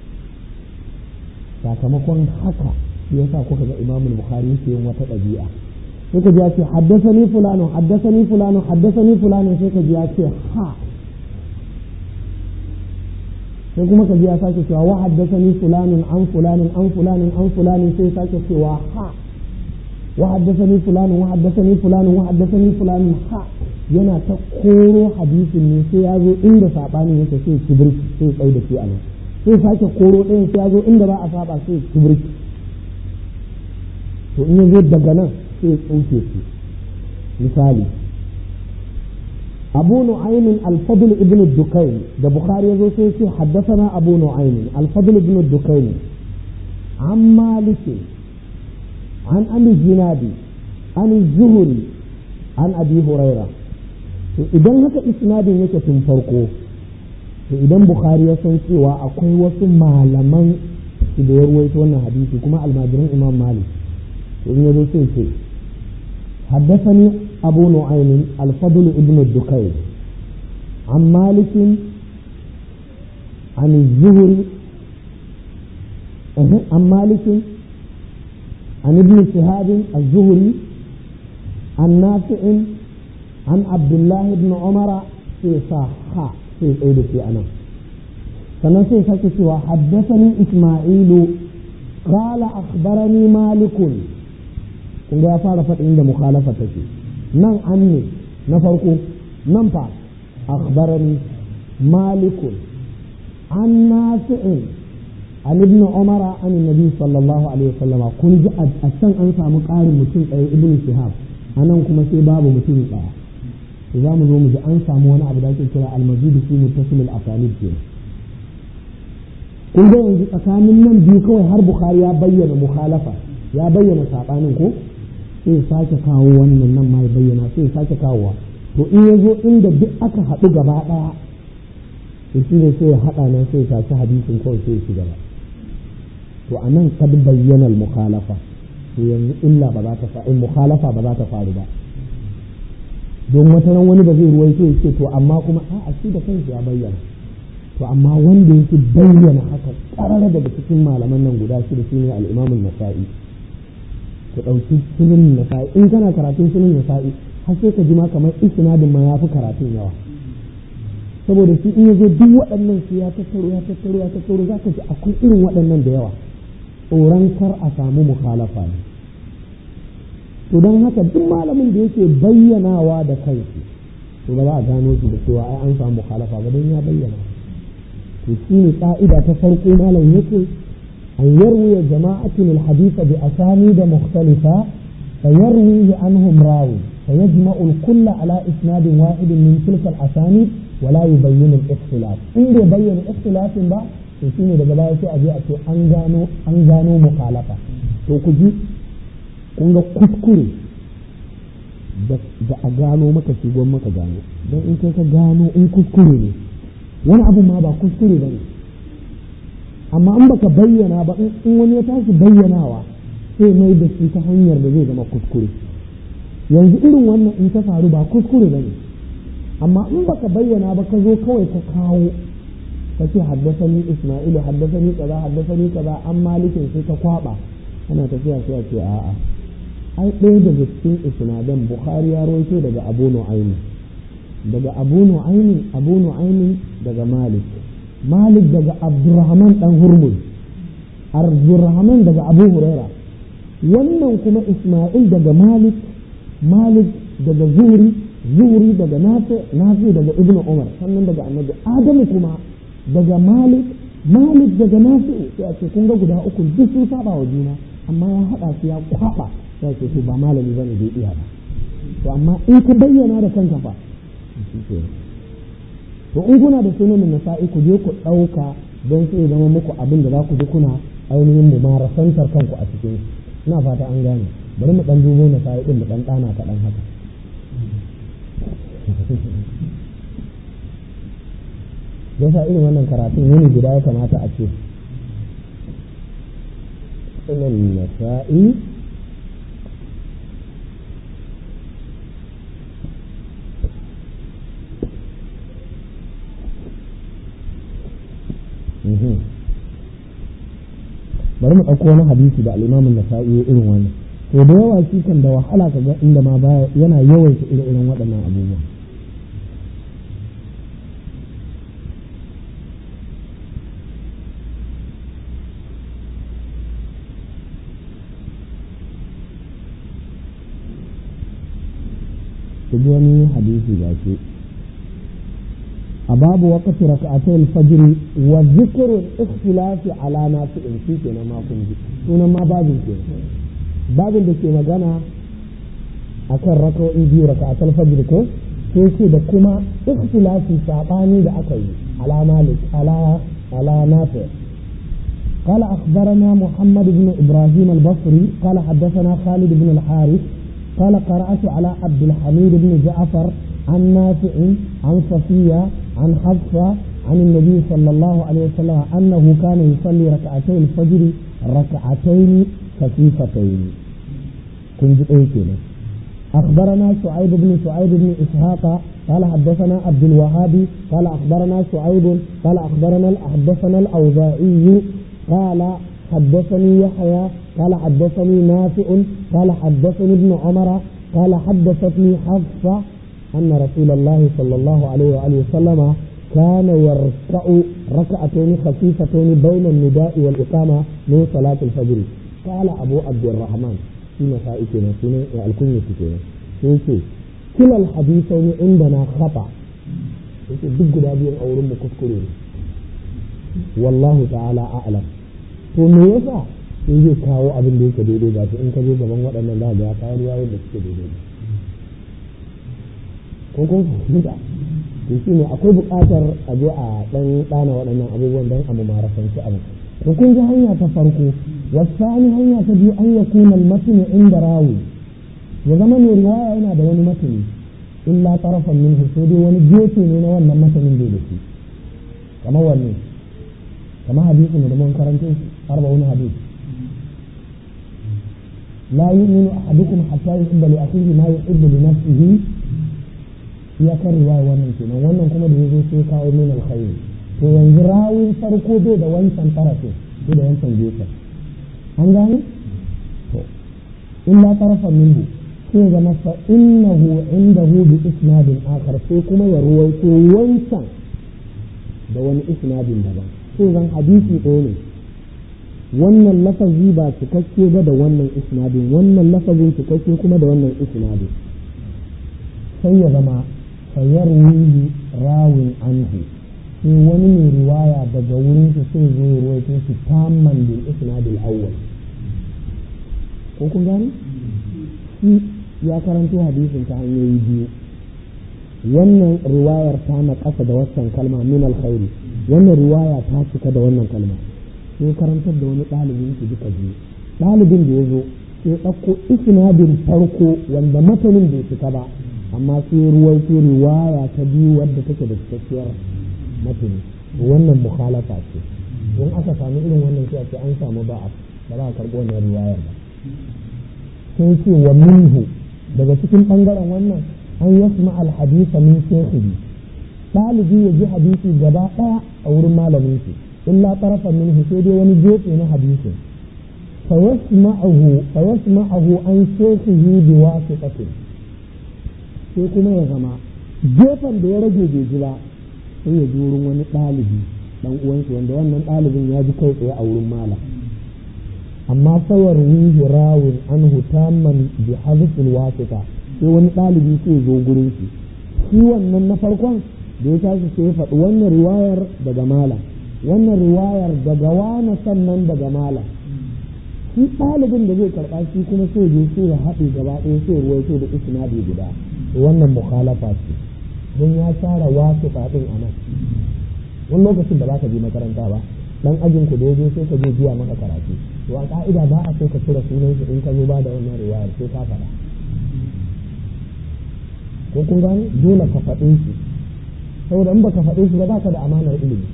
sakamakon haka shi yasa kuka ga Imam Bukhari yake yin wata ɗabi'a sai ka ji ya ce haddasani fulano haddasani fulano haddasani fulano sai ka ji ya ce ha sai kuma ka ji ya sake cewa wa haddathani fulanin an fulanin an fulanin an fulanin sai sake cewa ha wa haddathani fulanin wa haddathani fulanin wa haddathani fulanin ha yana ta koro hadisin ne sai ya zo inda sabanin yake sai kibirki sai ya da shi a nan sai sake koro ɗayan sai ya zo inda ba a saba sai kibirki to in ya zo daga nan sai ya tsoke su misali أبو نعيم الفضل ابن الدكين ده بخاري يزوسي حدثنا أبو نعيم الفضل ابن الدكين عن مالك عن أبي الزنادي عن الزهري عن أبي هريرة idan haka isnadin yake tun farko to idan bukhari ya san cewa akwai wasu malaman su da ya ruwaito wannan hadisi kuma almajiran imam malik to in yazo sai ce حدثني أبو نعيم الفضل ابن الدكين عن مالك عن الزهري عن مالك عن ابن شهاب الزهري عن نافع عن عبد الله بن عمر في صحة في عيد في أنا فنسي سكت وحدثني إسماعيل قال أخبرني مالك kun ga ya fara faɗin da mukhalafa take nan an ne na farko nan fa akhbarani malikun an nafi'in an ibn umara an nabi sallallahu alaihi wasallama kun ji a can an samu ƙarin mutum ɗaya ibn shihab a nan kuma sai babu mutum ɗaya to za mu zo mu ji an samu wani abu da ake kira almajidu fi muttasil al-asanid kenan kun ga yanzu tsakanin nan biyu kawai har bukhari ya bayyana mukhalafa ya bayyana sabanin ko sai sake kawo wannan nan ma ya bayyana sai sake kawowa to in ya zo inda duk aka haɗu gaba ɗaya to shi ne sai ya haɗa nan sai ya tashi hadisin kawai sai ya ci gaba to a nan kad bayyana mukhalafa to yanzu illa ba za ta faru mukhalafa ba za ta faru ba don wata ran wani ba zai ruwaito ya ce to amma kuma a'a shi da kanshi ya bayyana to amma wanda yake bayyana haka ƙarar daga cikin malaman nan guda shida shine al-Imam an-Nasa'i ku ɗauki sunan nasa'i in kana karatun sunan nasa'i har sai ka ji ma kamar isnadin ma ya fi karatun yawa saboda shi in yazo duk waɗannan su ya tattaro ya tattaro ya tattaro za ka ji akwai irin waɗannan da yawa tsoron kar a samu mukhalafa ne to don haka duk malamin da yake bayyanawa da kansu to ba za a gano shi da cewa ai an samu mukhalafa ba don ya bayyana to shi ne ka'ida ta farko malam yake أن يروي جماعة الحديث بأسانيد مختلفة فيرويه عنهم راوي فيجمع الكل على إسناد واحد من تلك الأسانيد ولا يبين الاختلاف إن يبين الاختلاف بقى shine daga baya sai a je a ce an gano an gano mukhalafa to ku ji kun ga kuskure da a gano maka shi gwan maka gano don in kai ka gano in kuskure ne wani abu ma ba kuskure ba ne amma in baka bayyana ba in wani ya tashi bayyanawa sai mai da shi ta hanyar da zai zama kuskure yanzu irin wannan in ta faru ba kuskure ba ne amma in baka bayyana ba ka zo kawai ka kawo ka ce haddasani isma'ilu haddasani kaza haddasani kaza an malikin sai ka kwaba ana tafiya sai a ce a'a ai ɗaya daga cikin isnadan bukhari ya rawaito daga abu nu'aymi daga abu nu'aymi abu nu'aymi daga malik malik daga abdurrahman dan hurmuz abdurrahman daga abu huraira wannan kuma isma'il daga malik malik daga zuri zuri daga nafi nafi daga ibnu umar sannan daga annabi adamu kuma daga malik malik daga nafi sai a ce kun ga guda uku duk sun saba wa juna amma ya hada su ya kwaba sai ce ba malami bane bai iya ba to amma in ka bayyana da kanka fa to in kuna da sunan nasa'i ku je ku ɗauka don sai zama muku abin da za ku ji kuna ainihin mu marasantar kanku a cikin ina fata an gane bari mu dan dubo nasa'i din mu dan ɗana kaɗan haka yasa irin wannan karatun yini guda ya kamata a ce sunan nasa'i bari mu ɗauko wani hadisi da al'imamin da sa'i irin wannan to da yawa shi kan da wahala ka ga inda ma baya yana yawaita irin irin waɗannan abubuwa ku ji wani hadisi ga shi a babu waqti rak'atay al-fajr wa dhikru al-ikhtilafi ala nafi'in shi kenan ma kun ji sunan ma babin kenan babin da ke magana akan raka'o'i biyu raka'atul fajr ko sai ce da kuma ikhtilafi sabani da aka yi ala malik ala ala nafi قال أخبرنا محمد بن إبراهيم البصري قال حدثنا خالد بن الحارث قال قرأت على عبد الحميد بن جعفر عن نافع عن صفية عن حفصة عن النبي صلى الله عليه وسلم أنه كان يصلي ركعتي الفجر ركعتين خفيفتين كنت أيتنا أخبرنا شعيب بن شعيب بن إسحاق قال حدثنا عبد الوهاب قال أخبرنا شعيب قال أخبرنا حدثنا الأوزاعي قال حدثني يحيى قال حدثني نافع قال حدثني ابن عمر قال حدثتني حفصة أن رسول الله صلى الله عليه وآله وسلم كان يركع ركعتين خفيفتين بين النداء والإقامة من صلاة الفجر قال أبو عبد الرحمن في مسائكنا في الكنية كنا يقول كلا الحديثين عندنا خطأ يقول دق دابين أو رم كفكرين wallahu ta'ala a'lam to me yasa in zai kawo abin da yake daidai ba in ka zo gaban waɗannan za ga ya kawo riwayoyin da suke daidai ko kun fahimta to shi ne akwai buƙatar a je a ɗan ɗana waɗannan abubuwan don a mumarasanci abu to kun ji hanya ta farko wasani hanya ta biyu an ya kuna matini inda rawi ya zama mai riwaya yana da wani matini illa tarafan minhu sai dai wani gefe ne na wannan matanin bai da shi kamar wanne kamar hadisi ne da mun karanta arba'un hadisi la yu'minu ahadukum hatta yuhibba li akhihi ma yuhibbu li nafsihi ya kan riwaya wannan kenan wannan kuma da yazo sai kawo min alkhairi to yanzu rawin farko bai da wancan tarafin bai da wancan gefen an gane to illa tarafan minhu sai zama fa innahu indahu bi isnadin akhar sai kuma ya ruwaito wancan da wani isnadin daban sai zan hadisi ɗaya ne wannan lafazi ba cikakke ba da wannan isnadin wannan lafazin cikakke kuma da wannan isnadin sai ya zama sayar wili rawin anhu sai wani mai riwaya daga wurin su sai zo ya ruwaito shi tamman bil isnadil awwal ko kun gane shi ya karanto hadisin ta hanyoyi biyu wannan riwayar ta na ƙasa da waccan kalma min alkhairi wannan riwaya ta cika da wannan kalma sai karantar da wani ɗalibin su duka biyu ɗalibin da ya zo sai ɗauko isnadin farko wanda matanin bai cika ba amma sai ruwaito riwaya ta biyu wadda take da cikakkiyar matani wannan mukhalafa ce don aka samu irin wannan sai a ce an samu ba'a ba za a karɓi wannan riwayar ba sai ce wa minhu daga cikin ɓangaren wannan an yasma alhadisa min shekhihi ɗalibi ya ji hadisi gaba ɗaya a wurin malamin shi illa tarafan minhu sai dai wani gefe na hadisin fayasma'ahu fayasma'ahu an shekhihi bi wasiqatin sai kuma ya zama gefen da ya rage bai ji ba sai ya ji wurin wani ɗalibi dan uwansa wanda wannan ɗalibin ya ji kai tsaye a wurin malam amma sayar wihi rawin anhu tamman bi hadithil wasiqa sai wani ɗalibi sai zo gurin shi shi wannan na farkon da ya tashi sai ya faɗi wannan riwayar daga malam wannan riwayar daga wane sannan daga malam shi ɗalibin da zai karɓa shi kuma sai je sai ya haɗe gaba ɗaya sai ruwaito da isnadi guda wannan mukhalafa ce don ya share wasu faɗin a nan wani lokacin da baka je makaranta ba dan ajin ku da ya zo sai ka je biya maka karatu to a ka'ida ba a so ka cire sunan shi in ka zo ba da wannan riwayar sai ka faɗa ko kun gane dole ka faɗe shi saboda in baka faɗe shi ba za ka da amanar ilimi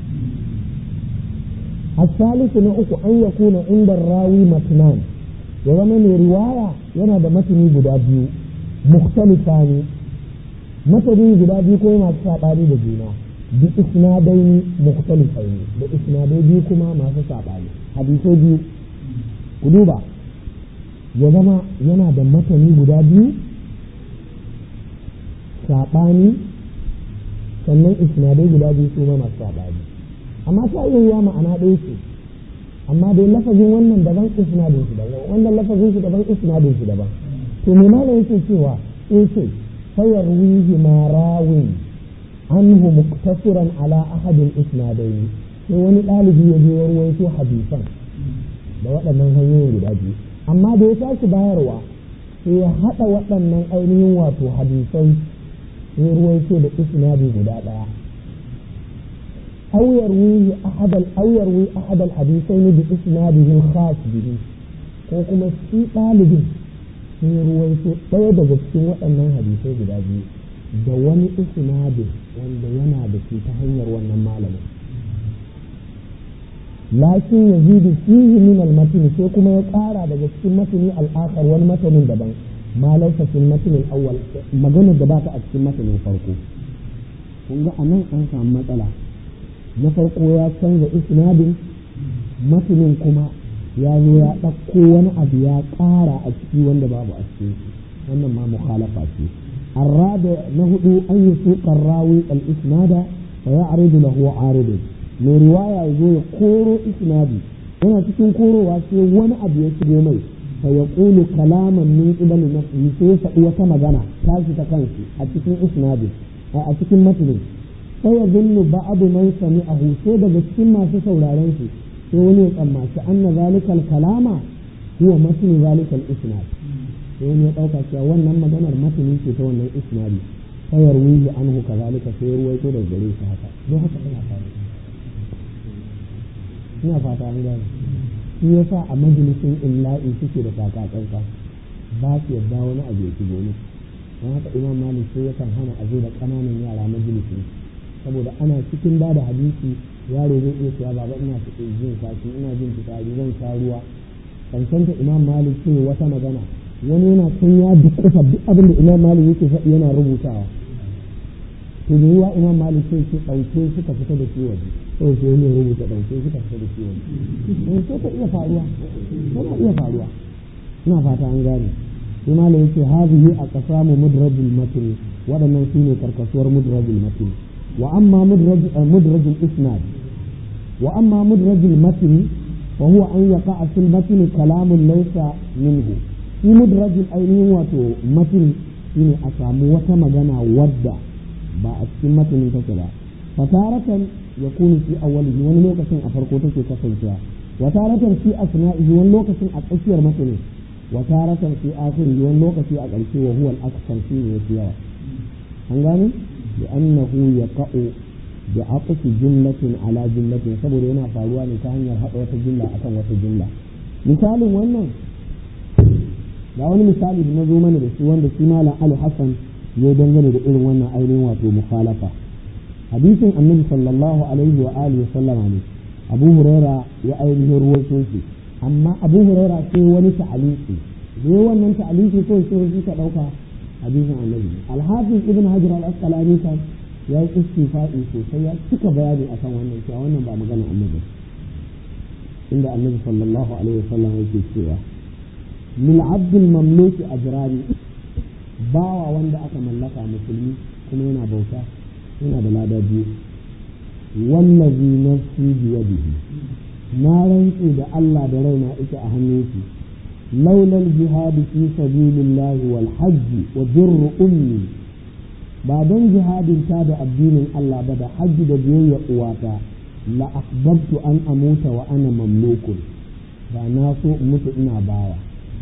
الثالث نأك أن يكون عند الراوي متنان وزمن رواية ينا دا متني guda biyu مختلفان متني guda biyu ko masu saɓani da juna bi isnadaini mukhtalifaini da isnadai biyu kuma masu saɓani hadisai biyu ku duba ya zama yana da matani guda biyu saɓani sannan isnadai guda biyu su ma masu saɓani amma ta iya yiwa ma'ana ɗaya ce amma dai lafazin wannan daban isnadin shi daban wannan lafazin shi daban isnadin shi daban to me malam yake cewa eh ce فيرويه ما راو عنه مقتصرا على أحد الإسنادين sai wani ɗalibi ya je ya ruwaito hadisan da waɗannan hanyoyin guda biyu amma da ya tashi bayarwa sai ya haɗa waɗannan ainihin wato hadisai ya ruwaito da isnadi guda ɗaya أو يروي أحد أو يروي أحد الحديثين بإسناده الخاص به ko kuma shi ɗalibin sun ruwaito ɗaya daga cikin waɗannan hadisai guda biyu da wani isnadin wanda yana da shi ta hanyar wannan malamin lakin ya zidu fihi min al-matn sai kuma ya ƙara daga cikin matni al-akhar wani matanin daban ma laysa fil matn al-awwal maganar da ba ta a cikin matanin farko kun ga anan an samu matsala na farko ya canza isnadin matanin kuma ya zo ya ɗauko wani abu ya ƙara a ciki wanda babu a cikin wannan ma mukhalafa ce الرابع نهد أن يسوق الراوي الإسناد فيعرض له عارض من رواية يقول كورو إسنادي هنا تكون كورو واسي وانا أبي يسير مي فيقول كلاما من قبل نفسه سيسا وكما جنا تاشي تكنسي أتكين إسنادي أتكين متن فيظن بعض من سمعه سيدا بسكين ما سيسولا رنسي سيوني أما أن ذلك الكلام هو متن ذلك الإسناد sai ya ɗauka cewa wannan maganar matani ce ta wannan isnadi sayar wihi anhu kazalika sai ruwaito da gare shi haka don haka ina fata ina fata an gane shi yasa a majalisin illa'i suke da kakakanka ba su yadda wani abu ya shigo musu don haka imam malik sai yakan hana a zo da ƙananan yara majalisin saboda ana cikin ba da hadisi yaro zai iya cewa baba ina jin kashi ina jin fitsari zan sha ruwa kankanta imam malik ce wata magana wani yana can ya dukkusa duk abin da imam malik yake faɗi yana rubutawa to da yiwa imam malik sai ce ɗauke suka fita da shi waje sai sai ne rubuta ɗauke suka fita da shi waje in sai ta iya faruwa tana iya faruwa ina fata an gane sai malam yake hazihi a qasamu mudrajul matn waɗannan su ne karkasuwar mudrajul matn wa amma mudrajul isnad wa amma mudrajul matn وهو أن يقع في المتن كلام ليس منه shi mudrajin ainihin wato matin shine a samu wata magana wadda ba a cikin matanin take ba fataratan ya kunu fi awwalihi wani lokacin a farko take kasancewa wataratan fi asna'ihi wani lokacin a tsakiyar matanin wataratan fi akhirihi wani lokaci a ƙarshe wa huwa al-akthar shi ne yafi yawa an gane bi annahu yaqa'u bi aqsi jumlatin ala jumlatin saboda yana faruwa ne ta hanyar haɗa wata jumla akan wata jumla misalin wannan ga wani misali da na zo mana da shi wanda shi malam Ali Hassan ya dangane da irin wannan ainihin wato mukhalafa hadisin annabi sallallahu alaihi wa alihi sallama ne Abu Huraira ya ainihin ruwaito shi amma Abu Huraira sai wani ta'aliki da wannan ta'aliki ko sai shi ka dauka hadisin annabi Al-Hafiz Ibn Hajar Al-Asqalani kan ya yi istifa'i sosai ya cika bayani akan wannan cewa wannan ba magana annabi inda annabi sallallahu alaihi wa sallam yake cewa min abdul mamluki ajrani bawa wanda aka mallaka musulmi kuma yana bauta yana da lada biyu wallazi nafsi biyadihi na rantse da Allah da raina ita a hannun shi laulal jihadi fi sabilillahi wal hajji wa birru ummi ba don jihadin ta da addinin Allah ba da hajji da biyayya uwata la ahbabtu an amuta wa ana mamlukun ba na so in mutu ina bawa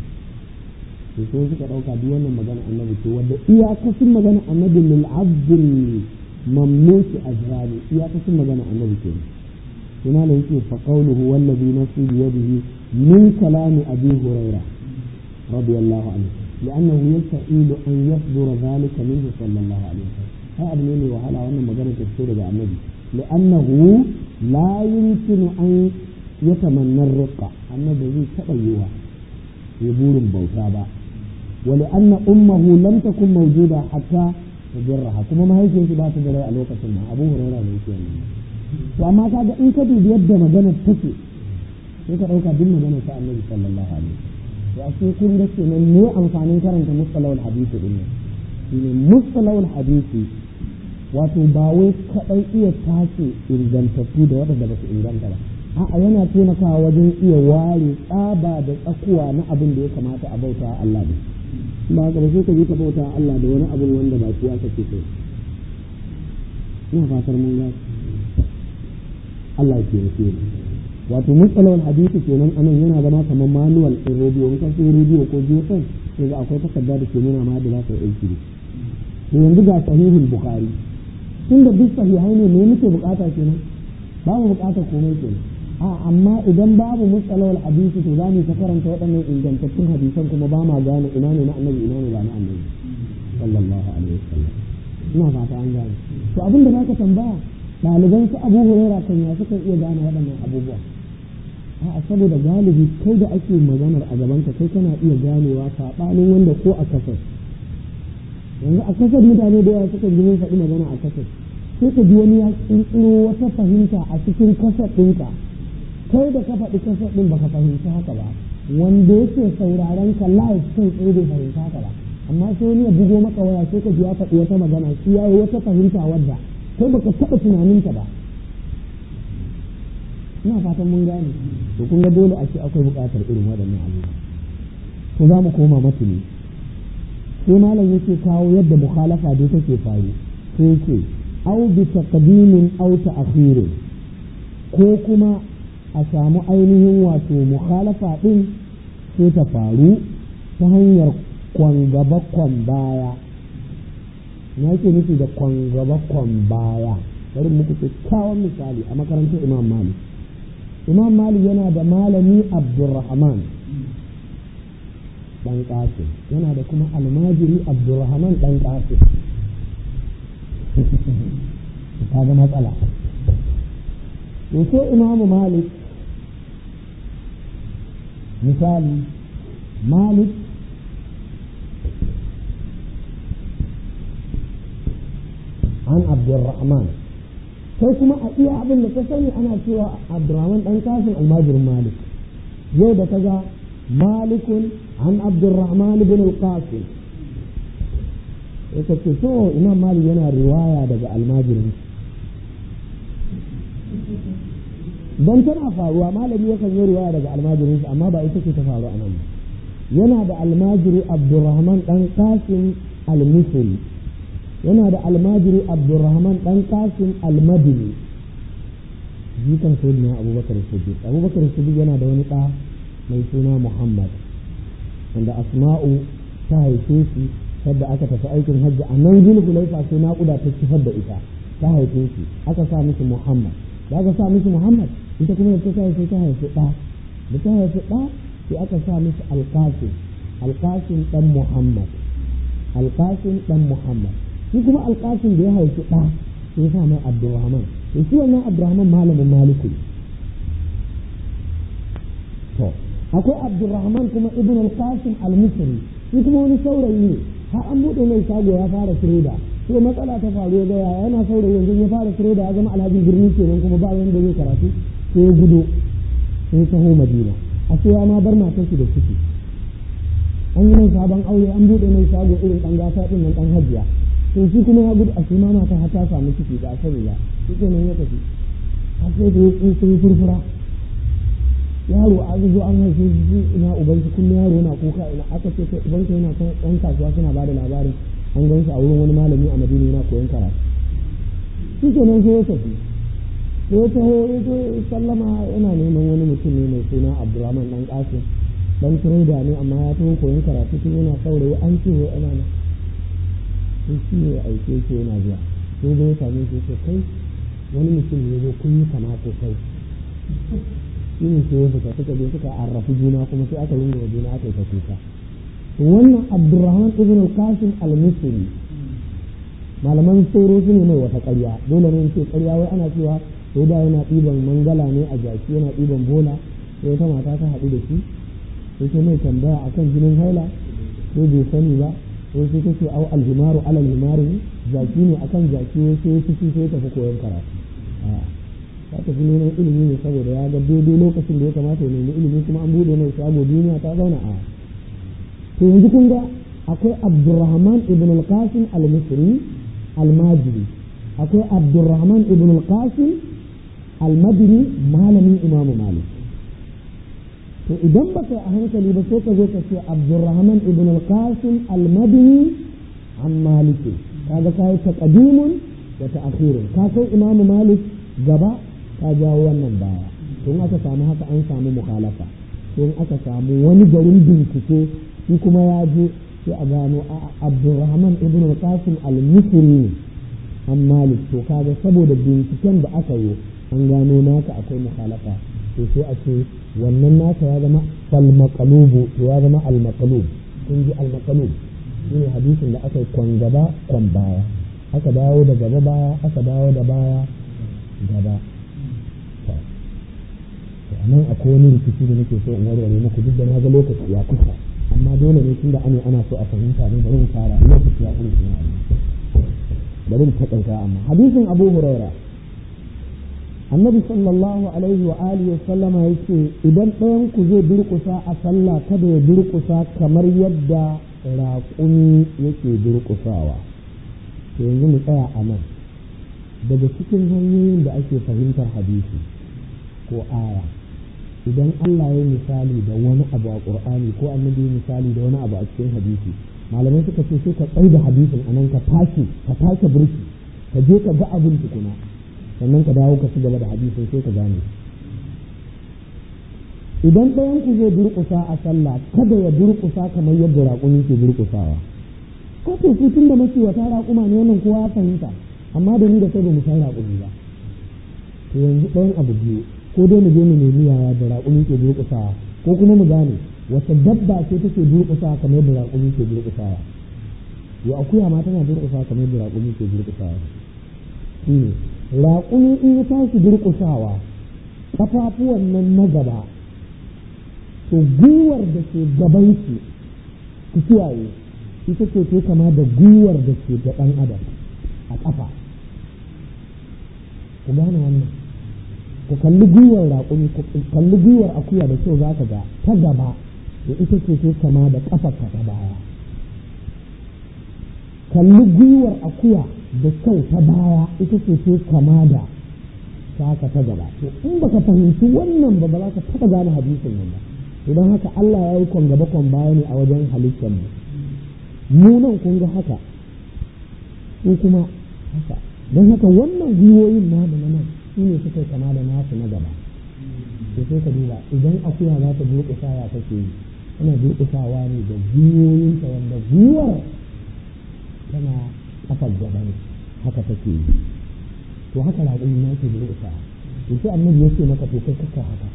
to sai suka dauka duk wannan magana annabi ce wanda iyakacin magana annabi lil abdul mamluki ajrani iyakacin magana annabi ke ina ne yake fa qawluhu wallazi nafsi bi yadihi min kalami abi hurairah radiyallahu anhu لأنه يستحيل أن يصدر ذلك منه صلى الله عليه وسلم هذا أبني وهلا وأنا مجرد تفسير النبي لأنه لا يمكن أن يتمنى الرقة النبي تبيها يبور بوتابا ولأن أمه لم تكن موجودة حتى تجرها كما ما هي شيء بات جرى الوقت ما أبو هريرة يقول وأما كذا إن كذا بيد مجانا تكي يقول أوكا دم مجانا النبي صلى الله عليه وسلم to a sai kun ga kenan ne amfanin karanta mustalawul hadisi din nan shine mustalawul hadisi wato ba wai kadai iya tace ingantattu da waɗanda ba su inganta ba a'a yana taimakawa wajen iya ware tsaba da tsakuwa na abin da ya kamata a bauta Allah ne ba haka ba sai ka je ka bauta Allah da wani abun wanda ba kuwa kake so ina fatar mun ga Allah ke yake wato matsalar hadisi kenan anan yana zama kamar manual ɗin rediyo in ka sai rediyo ko jefan sai ga akwai takarda da ke nuna ma da za ka yi aiki to yanzu ga sahihul bukhari tun da duk sahihai ne me muke bukata kenan ba mu bukatar komai kenan a amma idan babu matsalar hadisi to za mu ta karanta waɗannan ingantattun hadisan kuma ba ma gane ina ne na annabi ina ne ba na annabi sallallahu alaihi wasallam ina fata an gane to abin da zaka tambaya ɗaliban su abu huraira kan ya suka iya gane waɗannan abubuwa a saboda galibi kai da ake maganar a gaban ka kai kana iya ganewa saɓanin wanda ko a kasar yanzu a kasar mutane da yawa suka ji mun faɗi magana a kasar sai ka ji wani ya ƙirƙiro wata fahimta a cikin kasar ɗinka kai da ka faɗi kasar ɗin baka fahimci haka ba wanda yake sauraron ka live kai tsaye bai fahimci haka ba amma sai wani ya bugo maka waya sai ka ji ya faɗi wata magana shi ya yi wata fahimta wadda kai baka taɓa tunaninta ba ina fatan mun gane to kun ga dole a ce akwai buƙatar irin waɗannan abubuwa to za mu koma matuni sai malam yake kawo yadda mukhalafa dai take faru sai yake au bi taqdimin au ta'khirin ko kuma a samu ainihin wato mukhalafa din sai ta faru ta hanyar kwan gaba kwan baya na yake nufi da kwan gaba kwan baya bari muku kyakkyawan misali a makarantar imam malik imam malik yana da malami abdurrahman dan qasim yana da kuma almajiri abdurrahman dan qasim ta ga matsala to sai imamu malik misali malik an abdurrahman sai kuma a iya abin da ka sani ana cewa abdurrahman dan kasin almajirin malik yau da kaga malikun an abdurrahman ibn al-qasim yake ce so imam malik yana riwaya daga almajirin don tana faruwa malami yakan yi riwaya daga almajirin amma ba ita ce ta faru a nan ba yana da almajiri abdurrahman dan kasim al-misri yana da almajiri abdurrahman dan kasim almadini jikan sayyidina abubakar siddiq abubakar siddiq yana da wani ɗa mai suna muhammad wanda asma'u ta haife shi sadda aka tafi aikin hajji a nan zulhulaifa sai naƙuda ta kifar da ita ta haife shi aka sa mishi muhammad da aka sa mishi muhammad ita kuma da ta sa sai ta haifi ɗa da ta haifi ɗa sai aka sa mishi alƙasim alƙasim ɗan muhammad alƙasim ɗan muhammad shi kuma alƙasin da ya haifi ɗa sai ya sa mai abdurrahman to shi wannan abdurrahman malamin maliku to akwai abdurrahman kuma ibn al-qasim al-misri shi kuma wani saurayi ne har an buɗe mai shago ya fara fireda to matsala ta faru ya ga yaya yana saurayi yanzu ya fara fireda ya zama alhajin birni kenan kuma ba wanda zai karatu sai ya gudo sai ya taho madina a sai ya ma bar matar shi da ciki an yi mai sabon aure an buɗe mai shago irin ɗan gata ɗin nan ɗan hajiya to shi kuma ya gudu a shi ma mata har ta samu ciki ba a sani ba shi ke nan ya tafi har sai da ya tsinci furfura yaro a zo an haife shi ina uban shi kullum yaro yana kuka ina aka ce kai uban yana kan ɗan kasuwa suna bada labarin an gan shi a wurin wani malami a madina yana koyon karatu shi ke nan sai ya tafi sai ya taho ya zo sallama yana neman wani mutum ne mai suna abdurrahman dan kasim dan trader ne amma ya taho koyon karatu tun yana saurayi an ce wa ana nan sai shi ne aike shi yana zuwa sai zai same shi ce kai wani mutum ne zo kun yi kama sosai shi ne sai ya fita suka je suka arrafi juna kuma sai aka ringa wa juna aka yi ta kuka wannan abdurrahman ibn al-qasim al-misri malaman tsoro su ne mai wata ƙarya dole ne ce ƙarya wai ana cewa sai da yana ɗiban mangala ne a jaki yana ɗiban bola sai wata mata ta haɗu da shi sai ta mai tambaya akan jinin haila sai bai sani ba sai sai ta ce au alhimaru alal himari jaki ne akan jaki wai sai ciki sai ya tafi koyon karatu ta tafi neman ilimi ne saboda ya ga daidai lokacin da ya kamata ya nemi ilimi kuma an buɗe mai shago duniya ta zauna a to yanzu kun ga akwai abdurrahman ibn al-qasim al-misri al-majri akwai abdurrahman ibn al-qasim al-madini malamin imamu malik to idan baka a hankali ba sai ka zo ka ce abdurrahman ibn al-qasim al-madini an maliki kaga kai taqdimun da ta'khirun ka kai imamu malik gaba ka jawo wannan baya to in aka samu haka an samu mukhalafa to in aka samu wani garin bincike shi kuma ya je sai a gano a abdurrahman ibn al-qasim al-misri an malik to kaga saboda binciken da aka yi an gano naka akwai mukhalafa to sai a ce wannan naka ya zama falmaqalubu to ya zama al-maqlub kun ji al-maqlub shine hadisin da aka yi kwan gaba kwan baya aka dawo da gaba baya aka dawo da baya gaba nan akwai wani rikici da nake so in warware muku duk da na ga lokaci ya kusa amma dole ne tunda ana ana so a fahimta ne bari mu fara lokaci ya kusa ne bari mu takaita amma hadisin Abu Huraira Annabi sallallahu alaihi wa alihi wa sallama yace idan ɗayan ku zai durƙusa a sallah kada ya durƙusa kamar yadda raƙumi yake durƙusawa to yanzu mu tsaya a nan daga cikin hanyoyin da ake fahimtar hadisi ko aya idan Allah ya misali da wani abu a Qur'ani ko annabi ya misali da wani abu a cikin hadisi malamai suka ce sai ka tsai da hadisin anan ka tashi ka tashi burki ka je ka ga abin tukuna sannan ka dawo ka ci gaba da hadisin sai ka gane idan ɗayan ku zai durƙusa a sallah kada ya durƙusa kamar yadda raƙumi ke durƙusawa ko to su tun da mace wata raƙuma ne wannan kowa ya fahimta amma da ni da kai ba mu san raƙumi ba to yanzu ɗayan abu biyu ko dai mu je mu nemi yaya da raƙumi ke durƙusawa ko kuma mu gane wata dabba ce take durƙusawa kamar yadda raƙumi ke durƙusawa yo akuya ma tana durƙusawa kamar yadda raƙumi ke durƙusawa shine raƙumi in ya tashi durƙusawa kafafuwan nan na gaba to gwiwar da ke gaban shi ku kiyaye ita ce ke kama da gwiwar da ke da ɗan adam a ƙafa ku gane wannan ku kalli gwiwar raƙumi ku kalli gwiwar akuya da kyau za ka ga ta gaba da ita ce ke kama da ƙafar ka ta baya kalli gwiwar akuya da kyau ta baya ita ce ke kama da taka ta gaba to in baka fahimci wannan ba ba za ka taɓa gane hadisin nan ba idan haka Allah ya yi kwan gaba kwan baya ne a wajen halittar mu mu nan kun ga haka ko kuma haka don haka wannan gwiwoyin namu na nan su ne suka kama da nasu na gaba to sai ka duba idan akuya za ta durƙusa ya take yi tana durƙusawa ne da gwiwoyinta wanda gwiwar tana kafar gaba ne haka take yi to haka raƙumi na ke durƙusa to sai annabi ya ce maka to kai kaka haka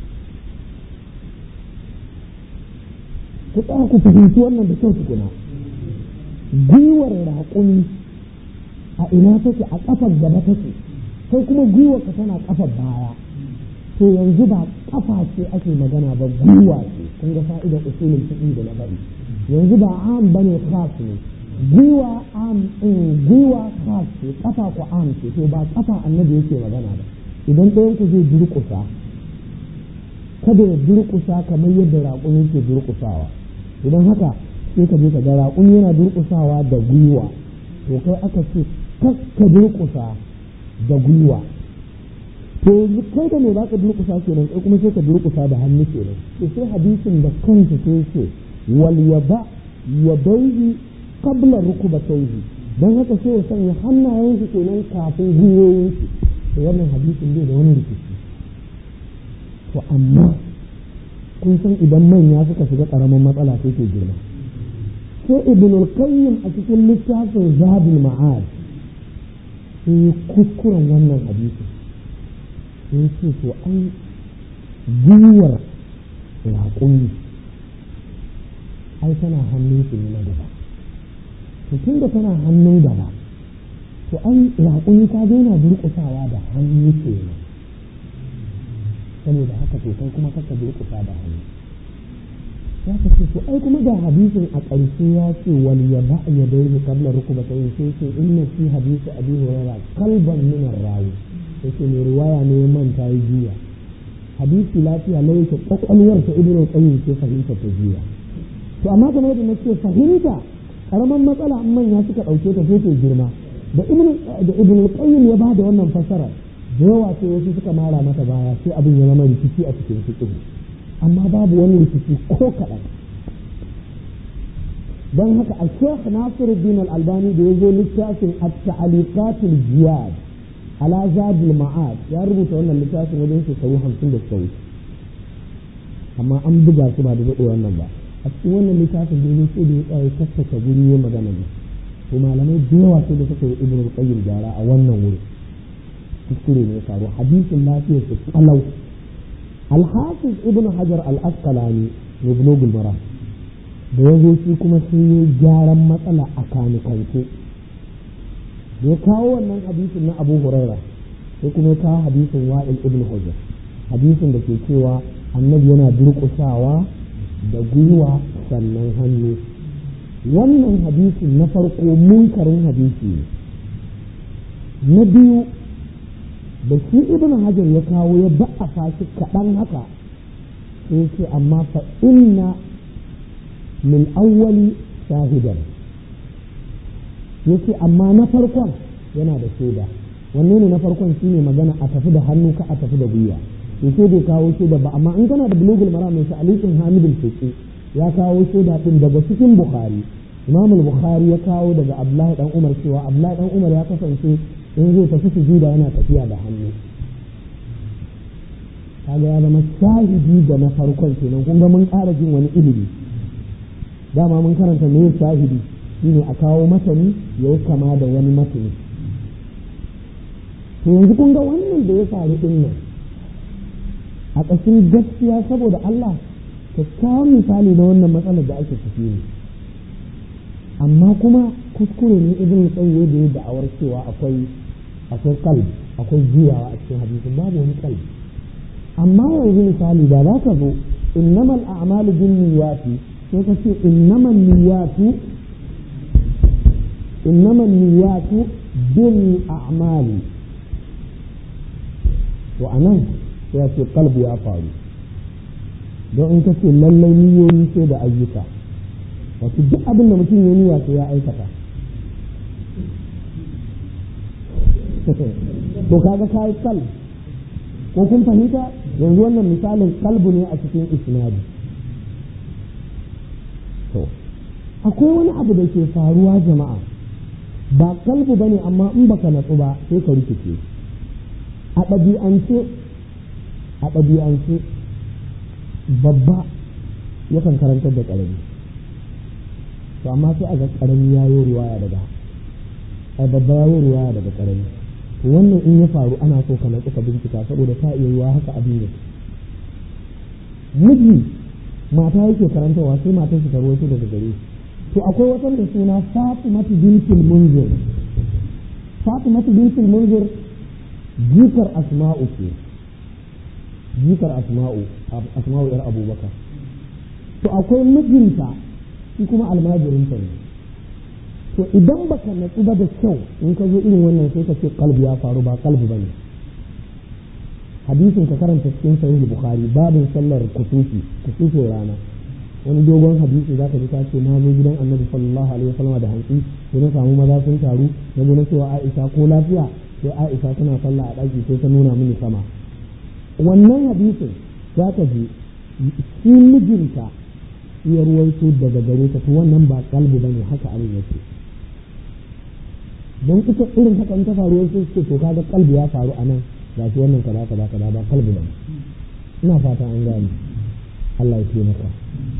ku tsaya ku fahimci wannan da kyau tukuna gwiwar raƙumi a ina take a ƙafar gaba take sai kuma gwiwar ka tana ƙafar baya to yanzu ba ƙafa ce ake magana ba gwiwa ce kun ga fa'idar usulin fiqh da na bari yanzu ba am bane khas ne gwiwa am in gwiwa khas ce ƙafa ku am ce to ba ƙafa annabi yake magana ba idan ɗayan ku zai durƙusa kada ya durƙusa kamar yadda raƙumi ke durƙusawa idan haka sai ka je ka ga raƙumi yana durƙusawa da gwiwa to kai aka ce ka durƙusa da gwiwa to yanzu kai da me za ka durƙusa kenan kai kuma sai ka durƙusa da hannu kenan to sai hadisin da kansa sai ce wal yaba yadaihi qabla rukubatayhi dan haka sai ya sanya hannayen shi kenan kafin gwiwoyin shi to wannan hadisin bai da wani rikici to amma kun san idan manya suka shiga ƙaramin matsala sai ke girma sai ibn al-qayyim a cikin littafin zadul ma'ad sai kuskuren wannan hadisi sai ce to an gwiwar raƙumi ai tana hannun shi na gaba to tun da tana hannun gaba to an raƙumi ta daina durƙusawa da hannu kenan saboda haka to kai kuma kaka durƙusa da hannu ya ka ce to ai kuma ga hadisin a ƙarshe ya ce wal ya ba ya dai qabla rukbatayn sai ce inna fi hadisi abi hurairah qalban min ar-rawi yace mai riwaya ne manta yi jiya hadisi lafiya ne yake kwakwalwar ta ibnu qayyim ce fahimta ta jiya to amma kamar yadda nace fahimta karaman matsala in manya suka dauke ta sai ta girma da ibnu da ibnu qayyim ya bada wannan fasara da yawa sai wasu suka mara mata baya sai abin ya zama rikici a cikin fiqh amma babu wani rikici ko kaɗan don haka a sheikh nasiruddin al-albani da ya zo littafin at-ta'aliqatul jiyad ala zadul ma'ad ya rubuta wannan littafin wajen shekaru hamsin da suka wuce amma an buga su ba da daɗe wannan ba a cikin wannan littafin da ya sai da ya tsaye tattaka guri ya magana ne to malamai da yawa sai da suka yi ibnu qayyim gyara a wannan wuri kuskure ne ya faru hadisin lafiyar su kalau al-hafiz ibnu hajar al-asqalani ne bulugul maram da ya zo shi kuma sai ya gyaran matsala a kanikance da ya kawo wannan hadisin na abu huraira sai kuma ya kawo hadisin wa'il ibn hujjar hadisin da ke cewa annabi yana durƙusawa da gwiwa sannan hannu wannan hadisin na farko munkarin hadisi ne na biyu da shi ibn hajar ya kawo ya ba'afa shi kaɗan haka sai ce amma fa inna min awwali shahidan yace amma na farkon yana da shaida wanne ne na farkon shine magana a tafi da hannu ka a tafi da gwiwa to sai bai kawo shaida ba amma in kana da bulugul maram mai alikin hamidul fiqi ya kawo shaida din daga cikin bukhari imam bukhari ya kawo daga abdullahi dan umar cewa abdullahi dan umar ya kasance in zai tafi sujuda yana tafiya da hannu kaga ya zama shahidi da na farkon kenan kun ga mun ƙara jin wani ilimi dama mun karanta me shahidi shine a kawo matani ya yi kama da wani matani to yanzu kun ga wannan da ya faru din nan a ƙashin gaskiya saboda Allah kyakkyawan misali na wannan matsalar da ake ciki ne amma kuma kuskure ne ibn tsaye da ya da'awar cewa akwai akwai kalb akwai juyawa a cikin hadisin babu wani kalb amma yanzu misali da za ka zo innamal a'malu bin niyyati sai ka ce innamal niyyatu innamal niyyatu bil a'mali to anan sai ce kalbu ya faru don in ka ce lallai niyoyi sai da ayyuka wato duk abin da mutum ya niyya sai ya aikata to kaga kai kalb ko kun fahimta yanzu wannan misalin kalbu ne a cikin isnadi to akwai wani abu da ke faruwa jama'a ba kalbu bane amma in baka natsu ba sai ka rikice a ɗabi'ance a ɗabi'ance babba yakan karantar da ƙarami to amma sai a ga ƙarami ya yi ruwaya daga a babba ya yi ruwaya daga ƙarami to wannan in ya faru ana so ka natsu ka bincika saboda ta iya yiwa haka abin yake miji mata yake karantarwa sai matar shi ta rawaito daga gare to akwai wata mai suna Fatimatu bintul Munzir Fatimatu bintul Munzir jikar Asma'u ce jikar Asma'u Asma'u yar Abubakar to akwai mijinta shi kuma almajirinta ne to idan baka natsu ba da kyau in ka zo irin wannan sai ka ce kalbi ya faru ba kalbi bane hadisin ka karanta cikin sahih bukhari babin sallar kusufi kusufin rana wani dogon hadisi zaka ji ta ce na zo gidan annabi sallallahu alaihi wasallam da hantsi sai na samu maza sun taru na zo na cewa aisha ko lafiya sai aisha tana sallah a ɗaki sai ta nuna mini sama wannan hadisin za ka ji shi mijinta ya ruwaito daga gare ta to wannan ba kalbi bane haka abin yake don ita irin haka in ta faru sai ce to kaga kalbi ya faru a nan ga shi wannan kaza kaza kaza ba kalbi ba ina fata an gane Allah ya ce maka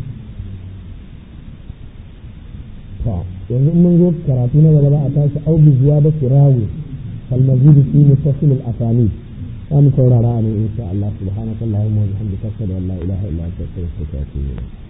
to yanzu in mun zo karatu na gaba za a tashi au bi ziyada sirawi fal mazid fi muttasil al asani za mu saurara ne insha Allah subhanakallahumma wa bihamdika ashhadu an la ilaha illa anta astaghfiruka wa atubu ilayk